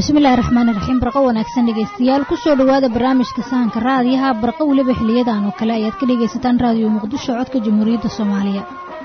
bismillahi raxmaani raxiim barqo wanaagsan dhegaystayaal kusoo dhowaada barnaamijka sahanka raadiyaha barqo weliba xiliyadan oo kale ayaad ka dhegaysataan raadiyo muqdisho codka jamhuuriyadda soomaaliya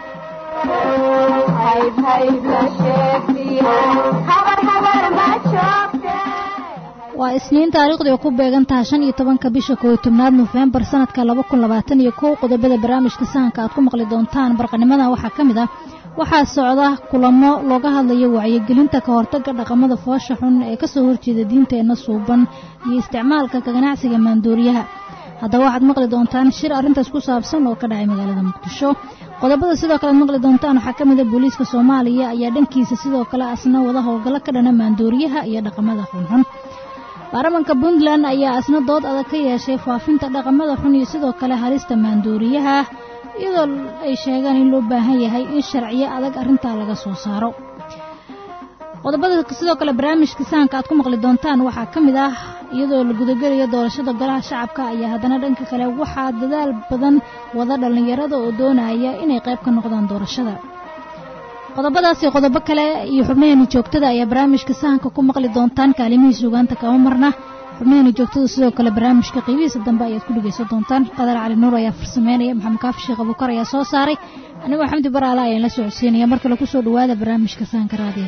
waa isniin taariikhdu ay ku beegan tahay shan iyo tobanka bisha kooyo tobnaad nofembar sanadka laba kun labaatan iyo kow qodobada barnaamijka sahanka aad ku maqli doontaan barqanimadan waxaa ka mid ah waxaa socda kulamo looga hadlayo wacyigelinta ka hortagga dhaqamada foosha xun ee kasoo horjeeda diinteenna suuban iyo isticmaalka ka ganacsiga maandooriyaha haddaba waxaad maqli doontaan shir arrintaas ku saabsan oo ka dhacay magaalada muqdisho qodobada sidoo kale ad maqli doontaan waxaa ka mid a booliiska soomaaliya ayaa dhankiisa sidoo kale asna wada howlgallo ka dhana maandooriyaha iyo dhaqamada xunxun baarlamanka puntland ayaa asna dood adag ka yeeshay faafinta dhaqamada xun iyo sidoo kale halista maandooriyaha iyadoo ay sheegaan in loo baahan yahay in sharciyo adag arrintaa laga soo saaro qodobada sidoo kale barnaamijka sahanka aad ku maqli doontaan waxaa ka mid ah iyadoo la gudagelayo doorashada golaha shacabka ayaa haddana dhanka kale waxaa dadaal badan wada dhallinyarada oo doonaya inay qayb ka noqdaan doorashada qodobadaasi qodobo kale iyo xubnaheena joogtada ayaa barnaamijka sahanka ku maqli doontaan kaalimihii sugaanta kama marna xubnaheena joogtada sidoo kale barnaamijka qiibihiisa dambe ayaad ku dhegaysan doontaan qadar cali nuur ayaa farsameynaya maxamed kaafi sheekh abukar ayaa soo saaray anigoo xamdi baraala ayaan la socodsiinaya mar kale kusoo dhawaada barnaamijka sahanka raadiya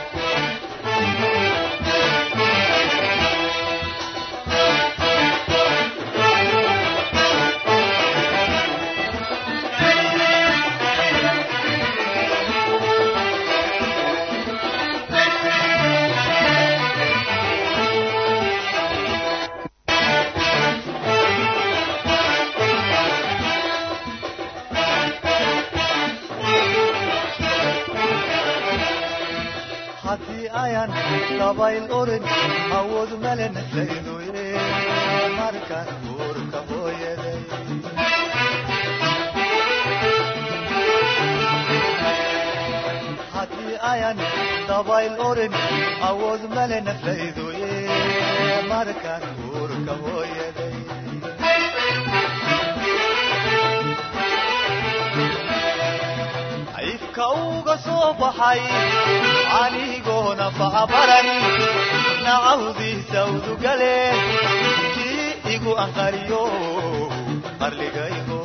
awood malenasaydoye markaan uurka hooyaday haddii ayan dabayl orin awood malenasaydoye markaan uurka hooyaday ifka uga soo baxay anigoona facabaran nacawdiisa udugale kii igu anqariyo qarligaygo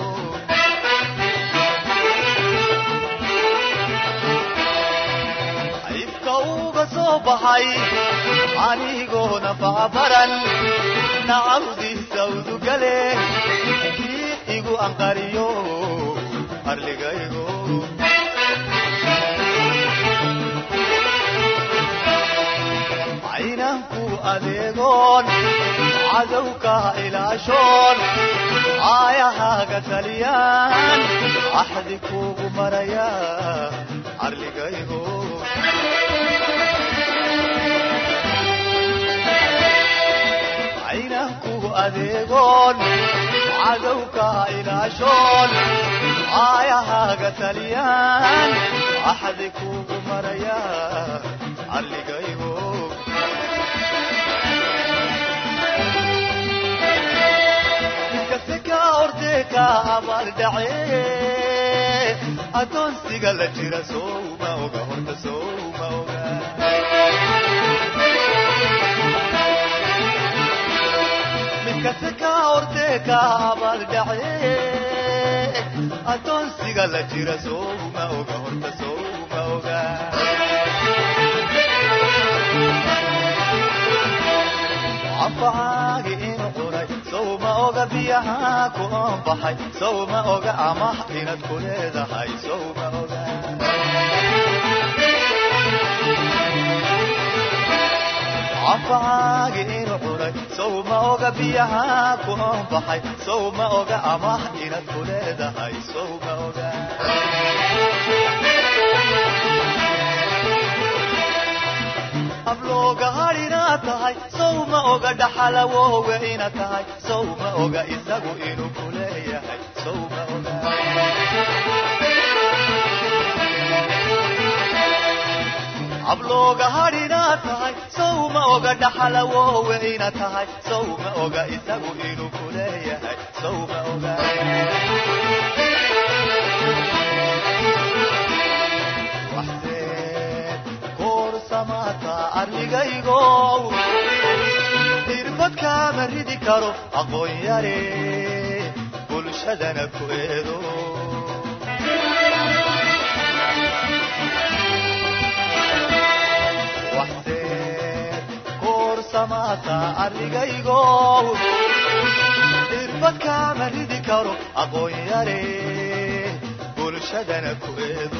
ifka uga soo baxay anigoona facabaran nacawdiisa udugale kii igu anqariyo qarligaygo aynanku adeegoon cadowka ilaashoon aayahaaga taliyaan axdi kuugu maraya carligaygo aynanku adeegoon cadowka ilaashoon aayahaaga taliyaan axdi kuugu maraya carligaygo ordeka abaaldhace adoonsiga la jira sowma oga horta sowma oga midkase ka ordeka abaaldhace adoonsiga la jira sowma oga horta sowma oga anfacaagi inu cunay sowma oga biyaha ku oonbaxay sowma oga amah inaad ku leedahay sowma oga anfacaagi inu cunay sowma oga biyaha ku oonbaxay sowma oga amah inaad ku leedahay sowma oga ablooga hadhina tahay sowma oga dhaxalawowe ina tahay sowma oga isagu inuu ku leeyahay sowma oga ablooga hadhina tahay sowma oga dhaxalawowe ina tahay sowma oga isagu inuu ku leeyahay sowma oga arligaygow irbad kaama ridi karo aqoon yare bulshadana ku eedo waxseed koorsamaata arligaygow irbad kaama ridi karo aqoon yare bulshadana ku eedo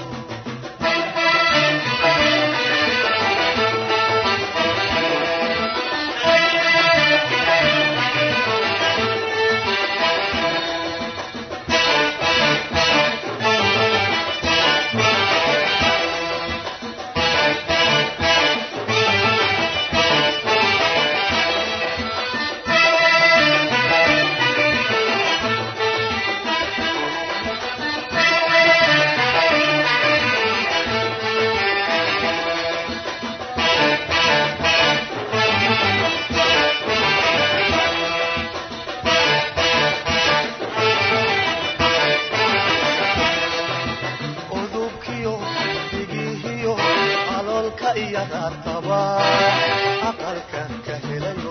udubkiyo dhigihiyo aloolka iyo naartaba aqalkan ka helayo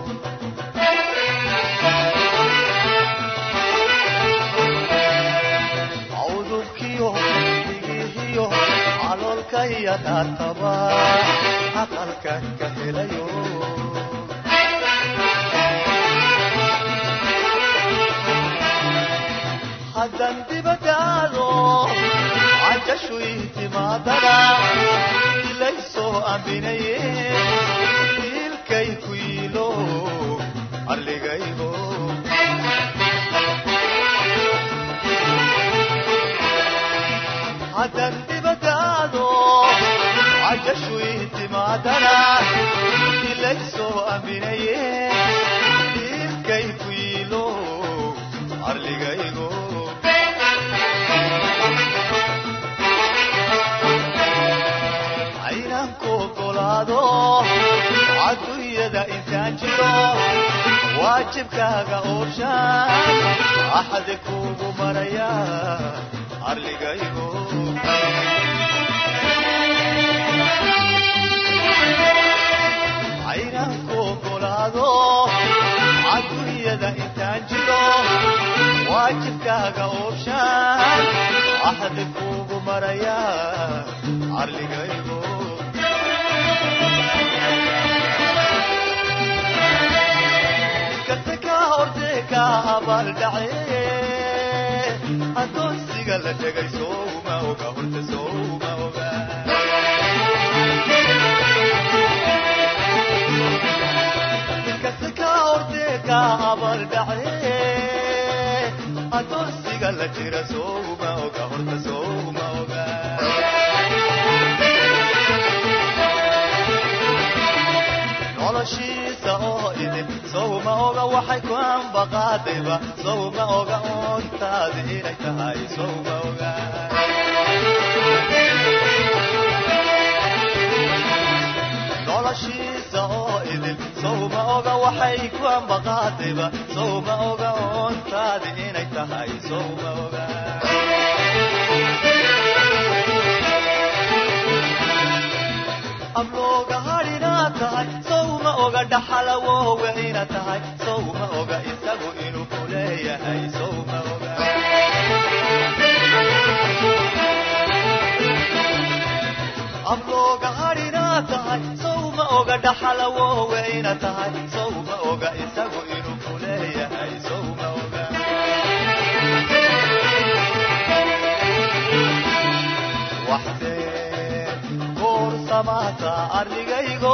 udubkiyo dhigihiyo aloolka iyo naartaba aqalkan ka helayo haddan dibadaado cajashu ihtimaadana ilaysoo ambinaye ilkay ku yiilo arligaygo haddan dibadaado cajashu ihtimaadana ilaysoo ambinaye ilkay ku yiilo arligaygo aynaan ku ogolaado adduunyada intaan jiro waajibkaaga ooshaan axadi kuugu maraya arligaygo aynaan ku ogolaado adduunyada intaan jiro waajibkaaga ooshaan axadi kuugu maraya arligaygo kasta kaa hortee kaa abaaldhace addoonsiga la dhegay souma oga horta souma oga kasta kaa hortee kaa abaaldhace addoonsiga la jira souma oga horta souma oga noloshiisa oo idin sowma oga waxay ku ambaqaadayba sowma oga oontaadi inay tahay sowma oga noloshiisa oo idin sowma oga waxay ku ambaqaadayba sowma oga oontaadi inay tahay sowma oga ablooga hadhina tahay sowma oga dhaxalawowe ina tahay sowma oga isagu inuu ku leeyahay sowma oga ablooga hadhina tahay sowma oga dhaxalawowe ina tahay sowma oga isagu inuu ku leeyahay sowma oga waxdee koorsamaata arligaygo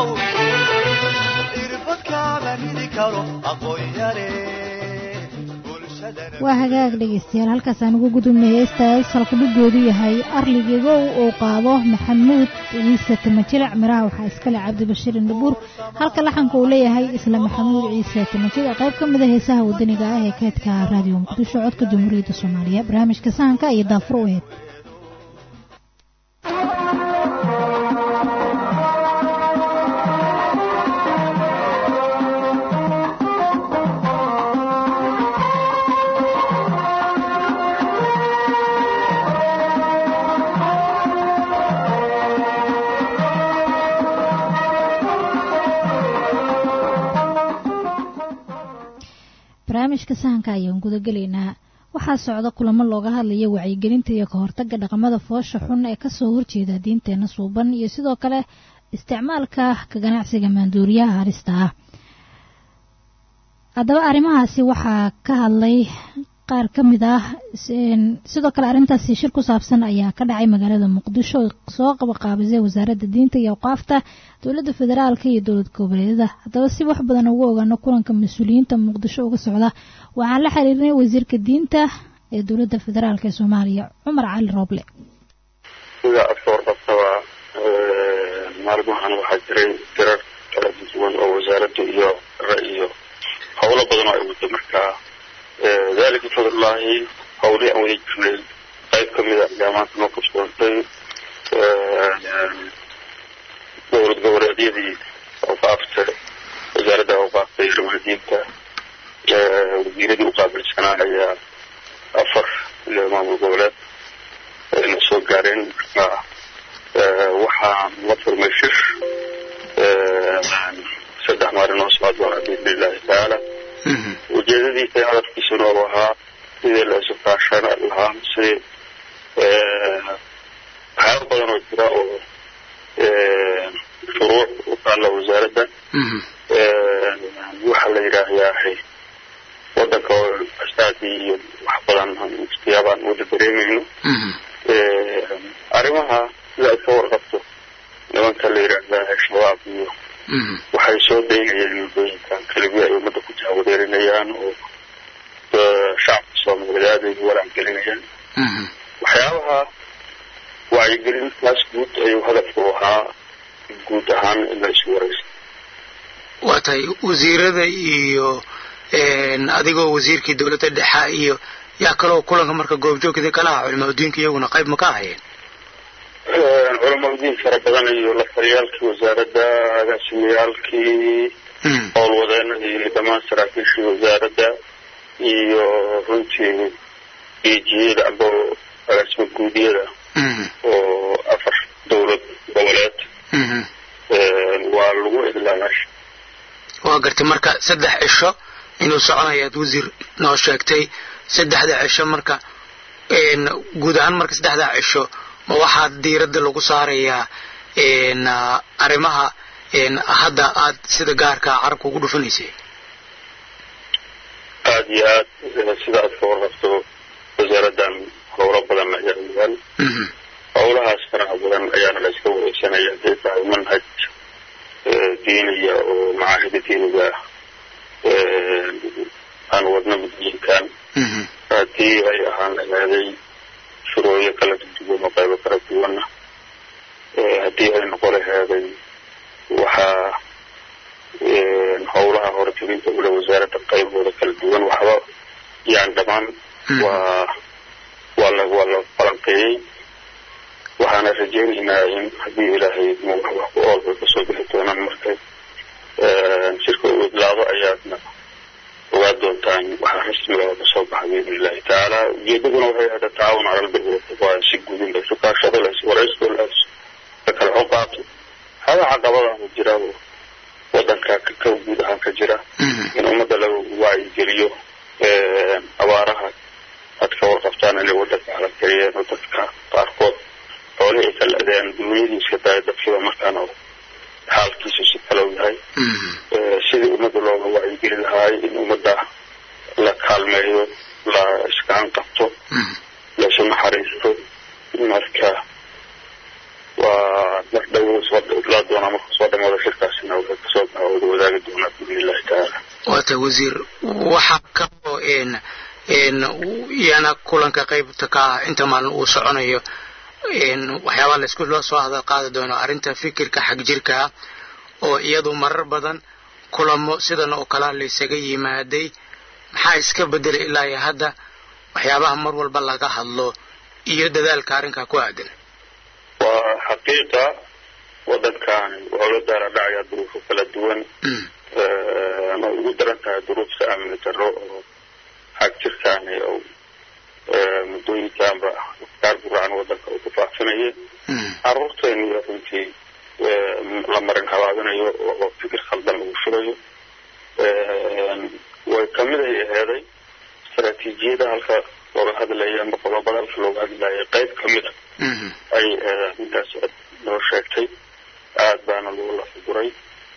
irbad kaama ridi karo aqoon yare bulshadana waa hagaag dhegaystayaal halkaasaan ugu gudubnay heestaas halkudhigoodu yahay arligigow uu qaado maxamuud ciise timajilic miraha waxaa iskale cabdibashiir indhabuur halka laxanka uu leeyahay isla maxamuud ciise timajilic qayb ka mida heesaha wadaniga ah ee keedka raadiyo muqdisho codka jamhuuriyadda soomaaliya barnaamijka sahanka iyo daafur u eed barnaamijka sahanka ayaan gudagelaynaa waxaa socda kulamo looga hadlaya wacyigelinta iyo ka hortagga dhaqamada foosha xun ee kasoo horjeeda diinteena suuban iyo sidoo kale isticmaalka ka ganacsiga maanduuriyaha halista ah haddaba arrimahaasi waxaa ka hadlay qaar ka mid ah sidoo kale arrintaasi shir ku saabsan ayaa ka dhacay magaalada muqdisho oo soo qabaqaabisay wasaaradda diinta iyo awqaafta dowladda federaalka iyo dowlad goboleedyada haddaba si wax badan ugu ogaano kulanka mas-uuliyiinta muqdisho uga socda waxaan la xiriirnay wasiirka diinta ee dowladda federaalk ee soomaaliya cumar cali rooble sida adka warqabtaba maalmahan waxaa jiray dirar kala duwan oo wasaaradda iyo iyo howlo badan oo ay wado markaa dalika bifadlillahi hawlii aan wada jirnay qayb ka mida ayaa maanta noo kasoontay dowlad goboleedyadii awqaafta wasaaradda awqaafta iyo ramadiinta wasiiradii uqaabilsanaa ayaa afar iyo maamul goboleed ayna soo gaareen marka waxaa la furmay shir saddex maalin oo socod doona biidni illahi tacaala ujeedadiisa hadafkiisuna u ahaa sidii la isu kaashan lahaa si waxyaaba badan oo jira oo shuruuc u taalla wasaaradda waxa la yidhaahyaa wadanka oo astaadii iyo wax badan istiyaabaan wada dareemayno arrimaha sida ay ka warqabto nimanka la yidhaahdaa shabaab iyo waxay soo daynayeen muddooyinkan kalibiya ay ummadda ku jahwadeerinayaan oo shacabka soomaaliyeed aad ay walaangelinayaan waxyaabaha wacyigelintaas guud ayuu hadafku ahaa guud ahaan in la isu waraysa waa tahay wasiirada iyo adigoo wasiirkii dowladda dhexa iyo yaa kaloo kulanka marka goobjoogkida kalaha culimaadudiinka iyaguna qayb ma ka ahayeen culamadiin fara badan iyo lafariyaalkii wasaaradda agaasimiyaalkii howlwadeenadii iyo dhammaan saraakiishii wasaaradda iyo runtii ejiyada amba agaasima guudiyada oo afar dowlad goboleed waa lagu idlaalaasha waa gartay marka saddex cisho inuu soconayaad wasiir noo sheegtay saddexda cisho marka guud ahaan marka saddexda cisho ma waxaa diiradda lagu saarayaa arrimaha hadda aad sida gaarka carabka ugu dhufanaysay aada iyo aad sida aad ka warqabto wasaaraddan howlo badan ayaa yaal howlahaas faraha badan ayaana la iska wareysanaya haday tahay manhaj diiniya oo macaahida diiniga aan wadno muddooyinkan haddii ay ahaan lahaaday shurooyo kala duwan oo qaybo kala duwanna haddii ay noqo lahaaday waxaa howlaha horteginta ula wasaaradda qaybooda kala duwan waxba yani dhammaan waa waa la waa la falanqeeyey waxaana rajeynaynaa in haddii ilaahay wax ku oolba kasoo bixi doonaan markay shirka uu idlaado ayaadna ogaa doontaan waxaa rasmiga oo kasoo baxa biidni illahi tacaala ujeedaduna waxay ahda tacaawun cala albiri wataqwaa si guud in laysu kaashado lays waraysto lays la kala xogaato hada caqabadaana jira oo wadanka ka guud ahaan ka jira in ummadda laga wacyigeliyo abaaraha aad ka warqabtaan inay wadanka halakayeen oo dadka qaarkood xoolihii ay ka la-deen dunyadii iska daaya dadkiiba markaan oo xaalkiisu si kalow yahay sidii ummadda looga wacyigeli lahaay in ummadda la kaalmeeyo la iskaan qabto laisu naxariisto marka waa mar dhow laa doonaa marka soo dhamaado shirkaasina waxay kasoo baxa wada wadaagi doonaa biidni illahi tacaala waata wasiir waxaa kaloo yana kulanka qaybta ka ah inta maalin uu soconayo waxyaabaa laysku loo soo hadal qaadi doono arrinta fikirka xag jirka ah oo iyadu marar badan kulamo sidan oo kalea laysaga yimaaday maxaa iska bedelay ilaa iyo hadda waxyaabaha mar walba laga hadlo iyo dadaalka arrinkaa ku aadan waa xaqiiqa wadankaani wuxuu la daara dhacaya duruufo kala duwan ma ugu daran tahay duruufta amni darro oo xag jirkaani oo muddooyinkaanba afkaar guracan wadanka uu ku faafinayay caruurteena iyo runtii la marin habaabinayo oo fikir khaldan lagu shubayo way kamid ay ahayd eeday istaraatiijiyada halka looga hadlaya ama qodobada halka looga hadlaya qayb ka mid a ay arrintaas noo sheegtay aada baana lagu lafaguray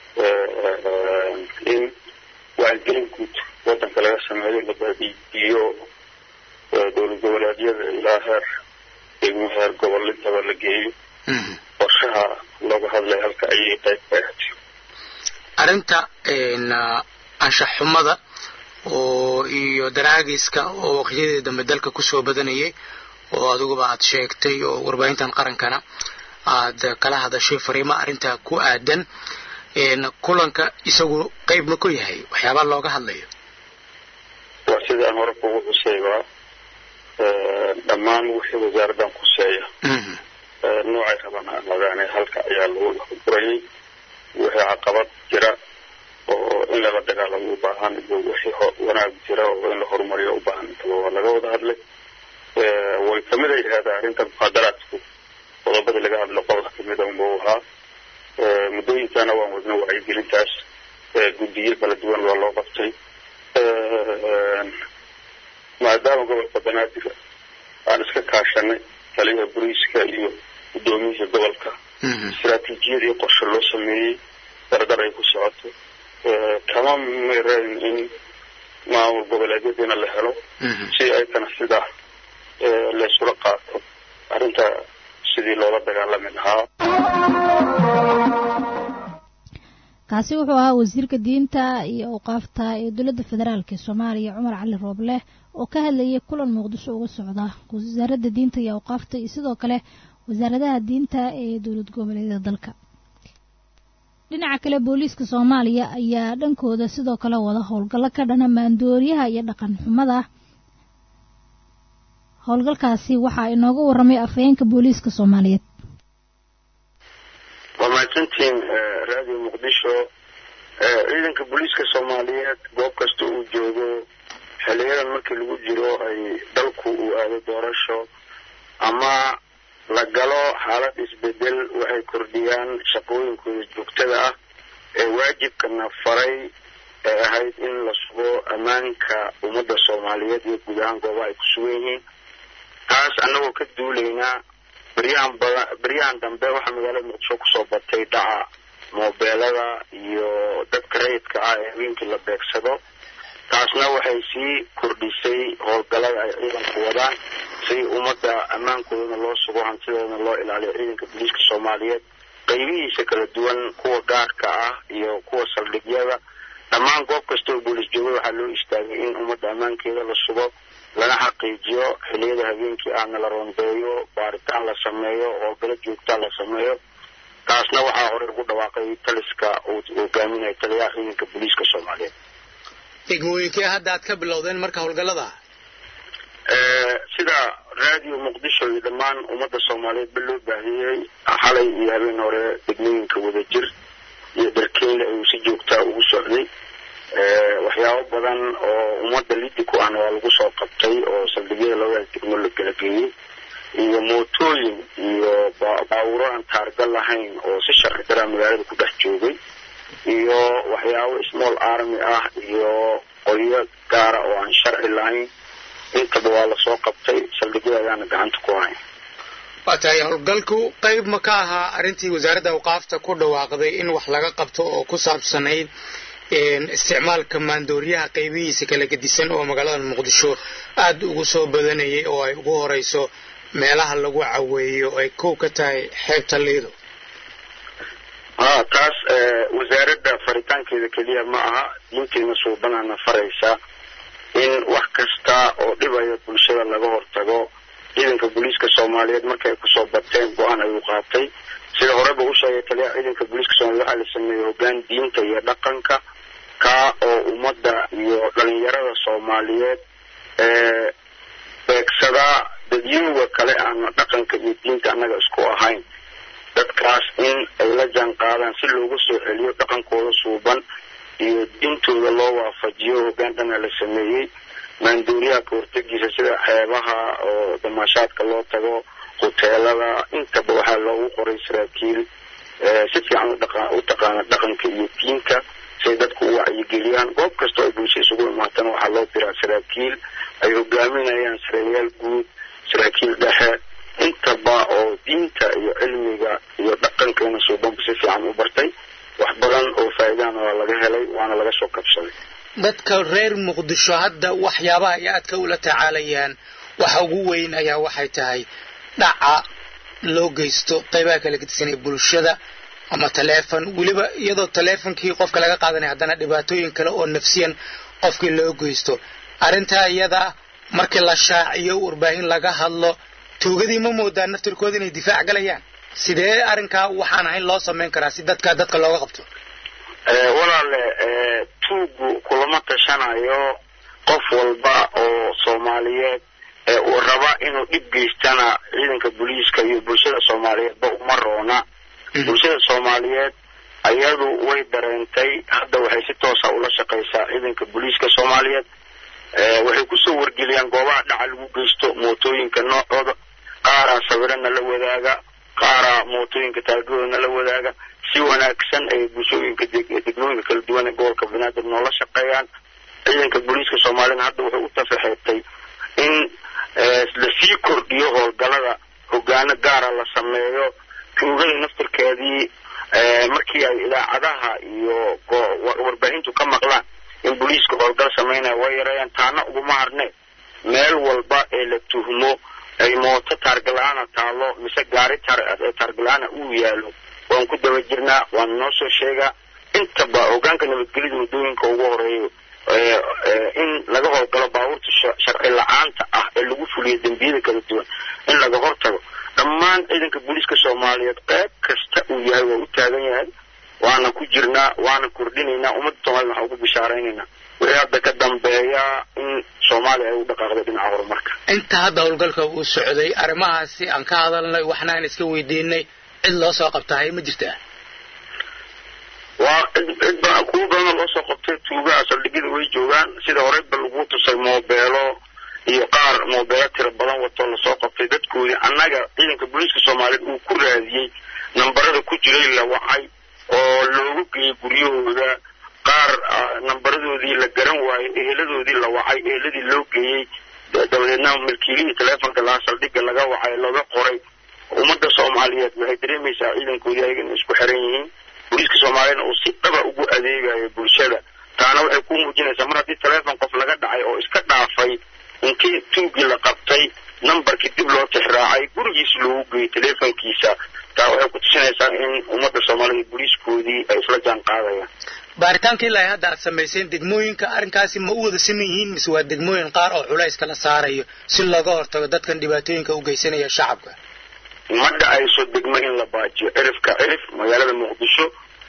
in wacyigelin guud wadanka laga sameeyo la baadiiyo dowlad goboleedyada ilaa heer degmo heer gobol intaba la geeyo qorshaha looga hadlaya halka ayay qayb ka ahayd arrinta anshax xumada oo iyo daraagiska oo waqtiyadii dambe dalka kusoo badanayay oo adiguba aad sheegtay oo warbaahintan qarankana aad kala hadashay fariimo arrintaa ku aadan kulanka isagu qayb ma ku yahay waxyaabaa looga hadlayo waa sida aan hore kugu xuseybaa dhammaan wixii wasaaraddan kuseeya noocay rabaan aadaane halka ayaa lagu lafaburayay wixii caqabad jira oo in lala dagaalamo u baahan iyo wixii wanaag jira oo in la horumariyo u baahan intaba waa laga wada hadlay way kamid ay ahaada arrinta muxaadaraadku qodobadii laga hadlo qodob kamida unba u ahaa muddooyinkana waan wadna wacyigelintaas guddiyo kala duwan waa loo qabtay maadaama gobolka banaadir aan iska kaashanay taliyaha boliiska iyo guddoomiyihii gobolka istaraatiijiyadii qorshe loo sameeyey dardar ay ku socoto kama mirayn in maamul goboleedyadiina la helo si aytana sidaa laysula qaato arrinta sidii loola dagaalami lahaa kaasi wuxuu ahaa wasiirka diinta iyo awqaafta ee dowladda federaalk ee soomaaliya cumar cali rooble oo ka hadlayay kulan muqdisho uga socda wasaaradda diinta iyo awqaafta iyo sidoo kale wasaaradaha diinta ee dowlad goboleedyada dalka dhinaca kale booliiska soomaaliya ayaa dhankooda sidoo kale wada howlgallo ka dhana maandooriyaha iyo dhaqan xumada howlgalkaasi waxaa inooga waramay afhayeenka booliiska soomaaliyeed waa mahadsantiin radio muqdisho ciidanka booliiska soomaaliyeed goob kasta uu joogo xiliyadan markii lagu jiro ay dalku uu aado doorasho ama la galo xaalad isbedel waxay kordhiyaan shaqooyinkooda joogtada ah ee waajibkana faray ee ahayd in la sugo ammaanka ummadda soomaaliyeed iyo guud ahaan goobaha ay ku sugan yihiin taas annagoo ka duulaynaa beryahan bada beryahan dambe waxaa magaalada muqdisho kusoo batay dhaca moobeelada iyo dadka rayidka ah ee habeenkii la beegsado taasna waxay sii kordhisay howlgallada ay ciidanku wadaan si ummadda ammaankoodana loo sugo hantidoodana loo ilaaliyo ciidanka booliiska soomaaliyeed qaybihiisa kala duwan kuwa gaarka ah iyo kuwa saldhigyada dhammaan goob kasta oo booliis jooga waxaa loo istaagay in ummadda ammaankeeda la sugo lana xaqiijiyo xiliyada habeenkii ahna la rondeeyo baaritaan la sameeyo howlgalo joogtaa la sameeyo taasna waxaa horey ugu dhawaaqay taliska uu hogaaminaya taliyaha ciidanka booliiska soomaaliyeed degmooyinkee hadda aad ka bilowdeen marka howlgallada sida radio muqdisho iyo dhammaan ummadda soomaaliyeed ba loo baahiyey xalay iyo habeen hore degmooyinka wadajir iyo dharkeyle ayuu si joogtaa ugu socday waxyaabo badan oo ummadda lidi ku ahna waa lagu soo qabtay oo saldhigyada labadaas degmo la kala geeyey iyo mootooyin iyo baawuro aan taargal lahayn oo si sharci daraa magaalada ku dhex joogay iyo waxyaabo small army ah iyo qolyo gaara oo aan sharci lahayn intaba waa lasoo qabtay saldhigyada ayaana gacanta ku hayn waa tahay howlgalku qayb ma ka ahaa arrintii wasaaradda awqaafta ku dhawaaqday in wax laga qabto oo ku saabsanayd isticmaalka maandooriyaha qaybihiisa kala gedisan oo magaalada muqdisho aada ugu soo badanayay oo ay ugu horeyso meelaha lagu caweeyo ay kow ka tahay xeebta liido ha taas wasaaradda faritaankeeda keliya ma aha diinteena suubanaana faraysa in wax kasta oo dhibaya bulshada laga hortago ciidanka booliiska soomaaliyeed markay kusoo bateen go-aan ayuu qaatay sida horeba u sheegay taliyaha ciidanka booliiska soomaliyeed waxaa la sameeyey hoggaan diinta iyo dhaqanka kaa oo ummadda iyo dhalinyarada soomaaliyeed ee beegsadaa dadyooga kale aan dhaqanka iyo diinta annaga isku ahayn dadkaas in ay la jaan qaadaan si looga soo celiyo dhaqankooda suuban iyo diintooda loo waafajiyo hoggaan dhana la sameeyey maanduuriyaha ka hortegiisa sida xeebaha oo damaashaadka loo tago huteelada intaba waxaa loogu qoray saraakiil si fiican u taqaana dhaqanka iyo diinta si say dadku u wacyigeliyaan goob kasta oo bulsha isugu imaatana waxaa loo diraa saraakiil ay hogaaminayaan sareeyaal guud saraakiil dhexe intaba oo diinta iyo cilmiga iyo dhaqankeena suubanba si fiican u bartay wax badan oo faa'iidana waa laga helay waana laga soo kabsaday dadka reer muqdisho hadda waxyaabaha ay aadka ula tacaalayaan waxa ugu weyn ayaa waxay tahay dhaca loo geysto qaybaha kala gedisan ee bulshada ama taleefon weliba iyadoo taleefonkii qofka laga qaadanaya haddana dhibaatooyin kale oo nafsiyan qofkii loo geysto arrintaa iyada markii la shaaciyo warbaahin laga hadlo tuugadii ma moodaa naftirkooda inay difaac galayaan sidee arrinkaa waxaan ahayn loo samayn karaa si dadka dadka looga qabto walaale tuugu kulama tashanayo qof walba oo soomaaliyeed ee uu raba inuu dhib geystana ciidanka booliiska iyo bulshada soomaaliyeedba uma roona bulshada soomaaliyeed ayadu way dareentay hadda waxay si toosa ula shaqaysaa ciidanka booliiska soomaaliyeed waxay kusoo wargeliyaan goobaha dhaca lagu geysto mootooyinka noocooda qaaraa sawirana la wadaaga qaaraa mootooyinka taargadooda la wadaaga si wanaagsan ay bulshooyinka degmooyinka kala duwan ee gobolka banaadir noola shaqeeyaan ciidanka booliiska soomaaliyed hadda wuxuu u tafaxeetay in lasii kordhiyo howlgalada hogaano gaara la sameeyo tuugada naftirkeedii markii ay idaacadaha iyo warbaahintu ka maqlaan in booliiska howlgal samaynaya way yareeyaan taana uguma harne meel walba ee la tuhmo ay mooto taargala-aana taalo mise gaari taargala-aana uu yaalo waan ku daba jirnaa waan noo soo sheegaa intaba hogaanka nabadgelyada waddooyinka ugu horeeyo in laga howlgalo baabuurta sharci la-aanta ah ee lagu fuliyo dembiyada kala duwan in laga hortago dhammaan ciidanka booliiska soomaaliyeed qayb kasta uu yahay waa u taagan yahay waana ku jirnaa waana kordhinaynaa ummadda soomaliya waxaan ugu bishaaraynaynaa wixii hadda ka dambeeya in soomaaliya ay u dhaqaaqday dhinaca horumarka inta hadda howlgalka uu socday arrimahaasi aan ka hadalnay waxna aan iska weydiinay cid loo soo qabtahay ma jirtaa waa cid cid ba kuwa badanoo loo soo qabtay tuugaha saldhigyada way joogaan sida horeyba lagu tusay moobeelo iyo qaar moobeelo tiro badan watoo lasoo qabtay dadkoodii annaga ciidanka booliiska soomaaliyeed uu ku raadiyey nambarada ku jiray la wacay oo loogu geeyey guryahooda qaar nambaradoodii la garan waayey eheladoodii la wacay eheladii loo geeyey dabadeedna milkiilihii teleefonka lahaa saldhigga laga wacay laga qoray ummadda soomaaliyeed waxay dareemaysaa ciidankoodii ayaga inay isku xiran yihiin booliiska soomaaliyedna uu si dhaba ugu adeegayo bulshada taana waxay ku muujinaysaa mar haddii teleefon qof laga dhacay oo iska dhaafay intii tuugii la qabtay nambarkii dib loo tixraacay gurigiis loogu geeyey teleefonkiisa taa waxay ku tusinaysaa in ummadda soomaalida booliiskoodii ay isla jaan qaadayaan baaritaanka ilaa hadda aad samayseen degmooyinka arrinkaasi ma u wada siman yihiin mise waa degmooyin qaar oo culayska la saarayo si looga hortago dadkan dhibaatooyinka u geysanaya shacabka ma dhacayso degmo in la baajiyo cirifka cirif magaalada muqdisho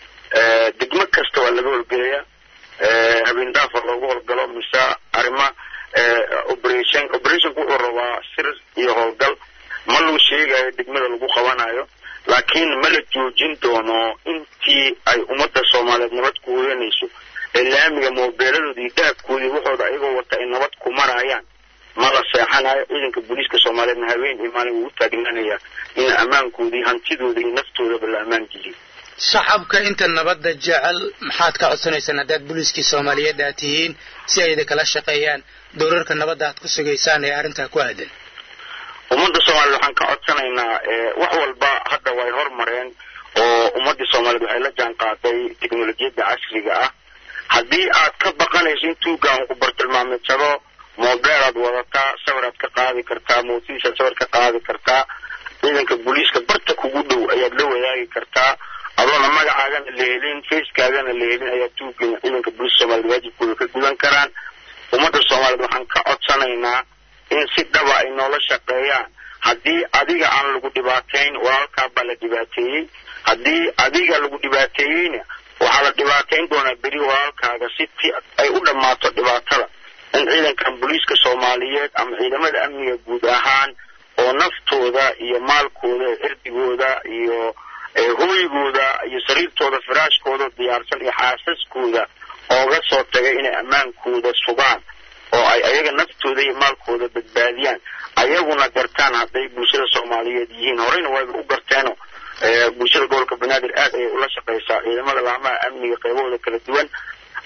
degmo kasta waa laga howlgelayaa habeen dhaafa loogu howlgalo mise arrima operation operationku wuxuu rabaa sir iyo howlgal ma lagu sheegayo degmada lagu qabanayo laakiin ma la joojin doono intii ay ummadda soomaaliyeed nabad ku hoyanayso ee laamiga moobeeladoodii iyo dahabkoodii waxooda ayagoo wata ay nabad ku marayaan ma la seexanayo ciidanka booliiska soomaaliyeedna habeen iyo maalin wuu u taagnaanaya in ammaankoodii hantidooda iyo naftoodaba la ammaan geliyo shacabka inta nabadda jecel maxaad ka codsanaysaan haddaad booliiskii soomaaliyeed aad tihiin si ay idinkala shaqeeyaan dowrarka nabadda aad ku sugaysaan ee arrintaa ku aadan ummadda soomaaliyed waxaan ka codsanaynaa wax walba hadda way hormareen oo ummaddii soomaaliyeed waxay la jaan qaaday teknolojiyadda casriga ah haddii aad ka baqanayso in tuuga aan ku bartilmaameedsado moobeel aad wadataa sawir aad ka qaadi kartaa mootadiisaad sawir ka qaadi kartaa ciidanka booliiska barta kugu dhow ayaad la wadaagi kartaa adoona magacaagana la helin facekaagana la helin ayaa tuugana ciidanka booliiska soomaliyeed waajibkooda ka gudan karaan ummadda soomaaliyeed waxaan ka codsanaynaa in si dhaba ay noola shaqeeyaan haddii adiga aan lagu dhibaatayn walaalkaa baa la dhibaateeyey haddii adiga lagu dhibaateeyeyna waxaa la dhibaatayn doonaa beri walaalkaaga si ti ay u dhammaato dhibaatada in ciidankan booliiska soomaaliyeed ama ciidamada amniga guud ahaan oo naftooda iyo maalkooda cirdigooda iyo hooygooda iyo sariirtooda firaashkooda diyaarsan iyo xaasaskooda ooga soo tagay inay ammaankooda sugaan oo ay ayaga naftooda iyo maalkooda badbaadiyaan ayaguna gartaan hadday bulshada soomaaliyeed yihiin horeyna wayba u garteeno bulshada gobolka banaadir aad ayay ula shaqaysaa ciidamada laamaha amniga qaybahooda kala duwan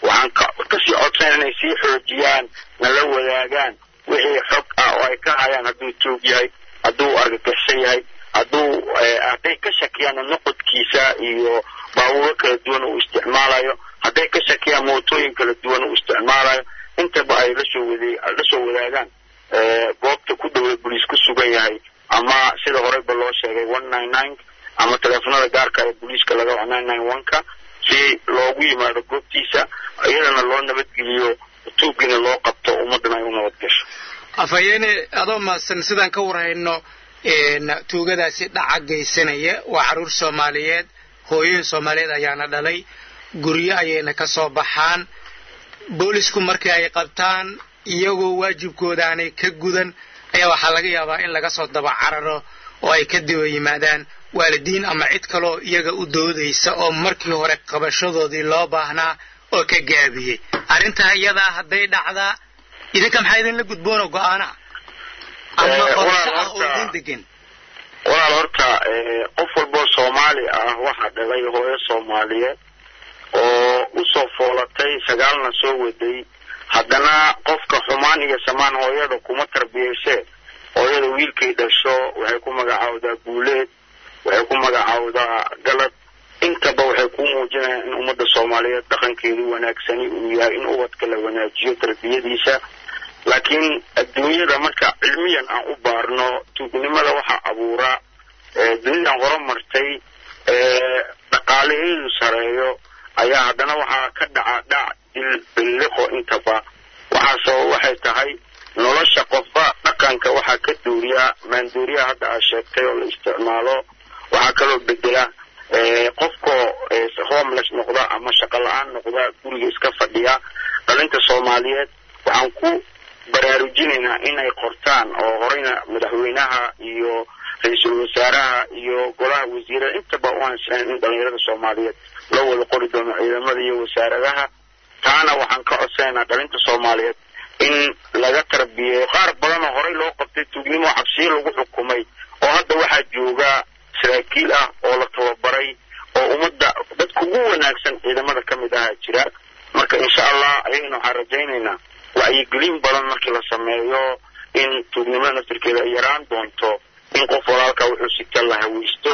waxaan kasii codsan inay sii xoojiyaan nala wadaagaan wixii xog ah oo ay ka hayaan hadduu tuug yahay hadduu argagixsan yahay hadduu hadday ka shakiyaan noqodkiisa iyo baabuuro kala duwan uu isticmaalayo hadday ka shakiyaan mootooyin kala duwan uu isticmaalayo intaba ay lasoo wade lasoo wadaagaan goobta ku dhowey boliis ku sugan yahay ama sida horeyba loo sheegay one nine nine ama teleefonada gaarka ee booliiska laga waco nine nine one ka si loogu yimaado goobtiisa iyadana loo nabadgeliyo tuuggiina loo qabto ummaddana ay u nabad gasho afhayeene adoo maasan sidaan ka warhayno tuugadaasi dhaca geysanaya waa carruur soomaaliyeed hooyooyin soomaaliyeed ayaana dhalay guryo ayayna ka soo baxaan boolisku markii ay qabtaan iyagoo waajibkoodaanay ka gudan ayaa waxaa laga yaabaa in laga soo daba cararo oo ay ka diba yimaadaan waalidiin ama cid kaloo iyaga u doodaysa oo markii hore qabashadoodii loo baahnaa oo ka gaabiyey arrintaa iyadaa hadday dhacdaa idinka maxaa idinla gudboonoo go-aanaa ama qorsho ah oo idin degan walaal horta qof walboo soomaali ah waxaa dhalay hooyo soomaaliyeed oo usoo foolatay sagaalna soo waday haddana qofka xumaan iyo samaan hooyada kuma tarbiyeyse hooyada wiilkay dhasho waxay ku magacaawdaa guuleed waxay ku magacaawdaa galad intaba waxay ku muujinayaan in ummadda soomaaliyeed dhaqankeedu wanaagsani uu yahay in ubadka la wanaajiyo tarbiyadiisa laakiin adduunyada marka cilmiyan aan u baarno tuugnimada waxaa abuura dunidan horumartay dhaqaalaheedu sareeyo ayaa haddana waxaa ka dhaca dhac dil billiqo intaba waxaasoo waxay tahay nolosha qofba dhaqanka waxaa ka duuriyaa maanduuriyaha hadda aad sheegtay oo la isticmaalo waxaa kaloo bedela qofkoo homeless noqda ama shaqo la-aan noqda guriga iska fadhiya dhalinta soomaaliyeed waxaan ku baraarujinaynaa inay qortaan oo horeyna madaxweynaha iyo ra-iisul wasaaraha iyo golaha wasiirada intaba u ansixeen in dhalinyarada soomaaliyeed loo wada qori doono ciidamada iyo wasaaradaha taana waxaan ka codsanaynaa dhalinta soomaaliyeed in laga tarbiyeeyo qaar badan oo horey loo qabtay tuugnimo cabsiyo lagu xukumay oo hadda waxaa jooga saraakiil ah oo la tababaray oo ummadda dadka ugu wanaagsan ciidamada ka mid ahaa jira marka insha allah ayagana waxaan rajaynaynaa wacyigelin badan markii la sameeyo in tuugnimada naftirkeeda ay yaraan doonto in qof walaalka wuxuu sita la haweysto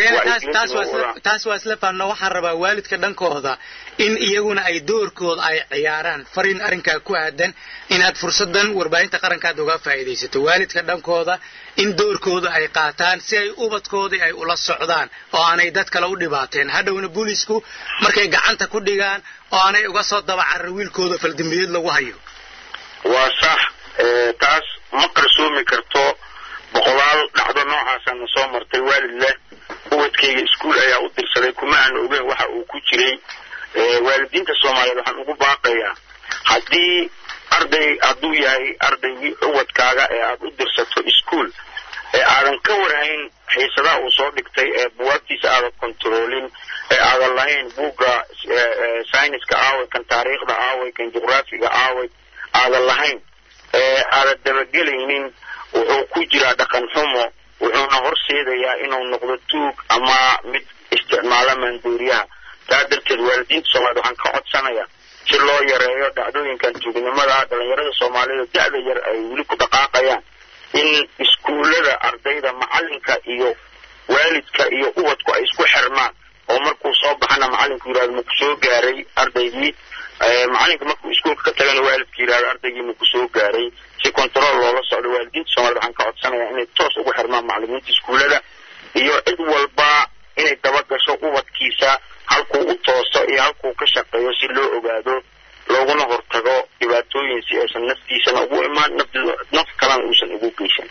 taas waa isla faanno waxaan rabaa waalidka dhankooda in iyaguna ay doorkooda ay ciyaaraan fariin arrinkaa ku aadan inaad fursadan warbaahinta qarankaad uga faa'iidaysato waalidka dhankooda in doorkooda ay qaataan si ay ubadkoodii ay ula socdaan oo aanay dad kale u dhibaateen hadhowna boolisku markay gacanta ku dhigaan oo aanay uga soo dabacarar wiilkooda faldambiyeed lagu hayo waa sax taas ma qarsoomi karto boqolaal dhacdo noocaasana soo martay waalid leh ubadkayga iskuol ayaa u dirsaday kuma aan ogeyn waxa uu ku jiray waalidiinta soomaaliyeed waxaan ugu baaqayaa haddii arday hadduu yahay ardaygii ubadkaaga ee aada u dirsato iskuol ee aadan ka warhayn xiisadaha uu soo dhigtay ee buwaagtiisa aadan kontaroolin ee aadan lahayn buugga syniska aaway kan taariikhda aaway kan juqraafiga aaway aadan lahayn ee aadan dabagelaynin wuxuu ku jiraa dhaqan xumo wuxuuna horseedayaa inuu noqdo tuug ama mid isticmaala maanduuriyaha taa darteed waalidiinta soomaaliyed waxaan ka codsanayaa si loo yareeyo dhacdooyinkan tuugnimada dhalinyarada soomaaliyed da-da yar ay weli ku dhaqaaqayaan in iskuullada ardayda macalinka iyo waalidka iyo ubadku ay isku xirmaan oo markuu soo baxana macalinku yidhahdo maku soo gaaray ardaygii macalinka markuu iskuolka ka tagana waalidka yidhahdo ardaygii maku soo gaaray si control loola socdo waalidiinta soomaaliyed waxaan ka codsanayaa inay toos ugu xirmaan macalimiinta iskuullada iyo cid walba inay dabagasho ubadkiisa halkuu u tooso iyo halkuu ka shaqeeyo si loo ogaado looguna hortago dhibaatooyin si aysan naftiisana ugu imaan naf kalena uusan ugu geysan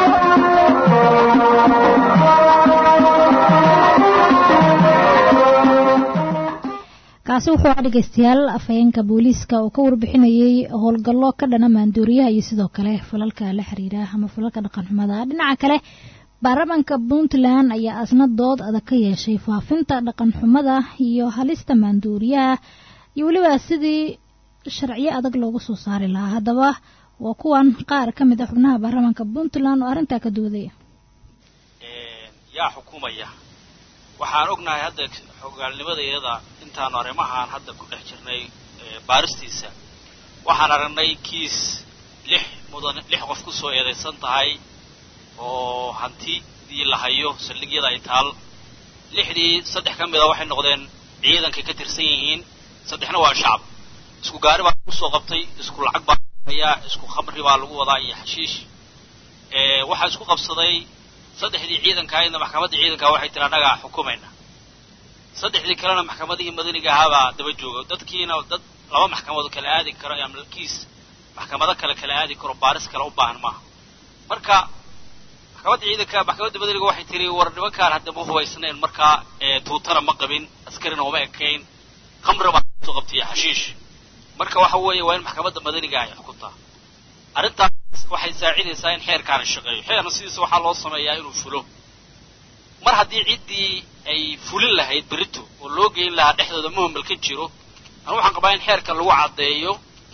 kaasi wuxuu ah dhegeystayaal afhayeenka booliiska oo ka warbixinayay howlgallo ka dhana maanduuriyaha iyo sidoo kale falalka la xiriira ama falalka dhaqanxumada dhinaca kale baarlamaanka puntland ayaa asna dood adag ka yeeshay faafinta dhaqanxumada iyo halista maanduuriyaha iyo weliba sidii sharciyo adag loogu soo saari lahaa haddaba waa kuwan qaar ka mid a xubnaha baarlamaanka puntland oo arrintaa ka doodaya yaa xukumaya waxaan ognahay hadda xogaalnimada iyada intaanu arrimahaan hadda ku dhex jirnay baaristiisa waxaan aragnay kiis lix mudan lix qof ku soo eedaysan tahay oo hantidii la hayo saldhigyada ay taal lixdii saddex ka mida waxay noqdeen ciidankay ka tirsan yihiin saddexna waa shacab isku gaari baa lagu soo qabtay isku lacag baa hayaa isku khamri baa lagu wadaa iyo xashiish waxaa isku qabsaday saddexdii ciidanka ahaydna maxkamaddii ciidanka waxay tiri annagaa xukumayna saddexdii kalena maxkamadihii madaniga ahaabaa daba jooga dadkiina dad laba maxkamadood kala aadi karo ama kiis maxkamado kale kala aadi karo baaris kale u baahan maaha marka maxkamadda ciidanka maxkamadda madaniga waxay tiri war nimankaan haddama hubaysnayn markaa tuutana ma qabin askarina uma ekayn khamri baa soo qabtay xashiish marka waxa weeye waa in maxkamadda madaniga ay xukuntaa arrintaas waxay saacidaysaa in xeerkaana shaqeeyo xeerna sidiisa waxaa loo sameeyaa inuu fulo mar haddii ciddii ay fulin lahayd berito oo loo geyn lahaa dhexdooda muhmal ka jiro anu waxaan qabaa in xeerka lagu caddeeyo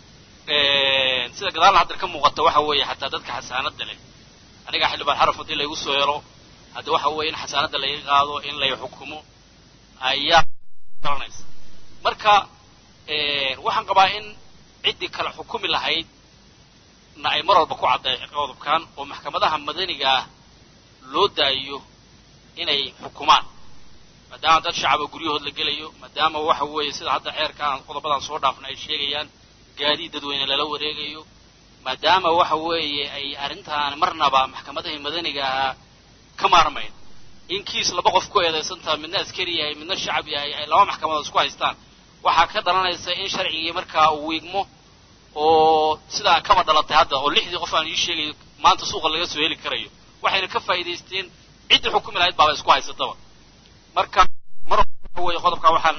sida gadaalna haddar ka muuqata waxa weeye xataa dadka xasaanadda leh aniga xildhibaan xaraf haddii laygu soo helo haddi waxa weeye in xasaanadda laga qaado in lay xukumo ayaa garanaysa marka waxaan qabaa in ciddii kale xukumi lahayd na ay mar walba ku cadday qodobkan oo maxkamadaha madaniga ah loo daayo inay xukumaan maadaama dad shacaba guryahood la gelayo maadaama waxa weeye sida hadda xeerkaan qodobadan soo dhaafna ay sheegayaan gaadiid dadweyne lala wareegayo maadaama waxa weeye ay arrintaan marnaba maxkamadahii madaniga ahaa ka maarmayn in kiis laba qof ku eedaysantaha midna askari yahay midna shacab yahay ay laba maxkamadood isku haystaan waxaa ka dhalanaysa in sharcigii markaa uu wiigmo oo sidaa kaba dhalatay hadda oo lixdii qof aan ii sheegayo maanta suuqa laga soo heli karayo waxayna ka faa'iidaysteen ciddii xukumi lahayd baaba isku haysataba marka mar wey qodobka waxaan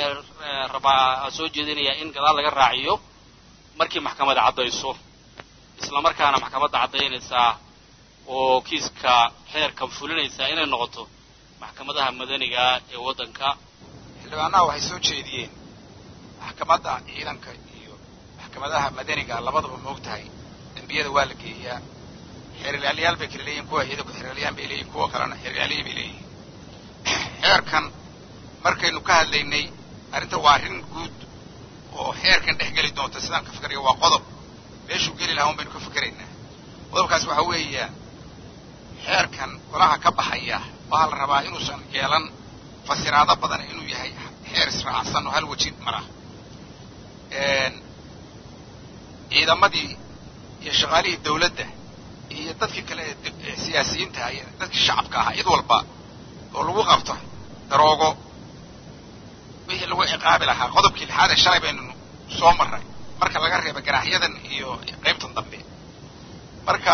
rabaa soo jeedinayaa in gadaal laga raaciyo markii maxkamadda caddayso isla markaana maxkamadda caddaynaysaa oo kiiska xeerkan fulinaysaa inay noqoto maxkamadaha madaniga ee waddanka xildhibaanaha waxay soo jeediyeen maxkamadda ciidanka iyo maxkamadaha madaniga labadaba moog tahay dembiyada waa la geeyaa xeerlaaliyaal bay kala leeyihin kuwa ciidanku xeerlaaliyaan bay leeyihin kuwa kalena xeerlaaliya bay leeyihin xeerkan markaynu ka hadlaynay arrinta waa arrin guud oo xeerkan dhex geli doonta sidaan ka fikerayo waa qodob meeshuu geli lahaa un baynu ka fikeraynaa qodobkaas waxaa weeya xeerkan golaha ka baxaya waxaa la rabaa inuusan yeelan fasiraado badan inuu yahay xeer israacsan oo hal weji mara ciidamadii iyo shaqaalihii dawladda iyo dadkii kale ee siyaasiyiinta iyo dadkii shacabka ahaa cid walba oo lagu qabto daroogo wixii lagu ciqaabi lahaa qodobkii lixaad ee shalay baynu soo marray marka laga reeba ganaaxyadan iyo qaybtan dambe marka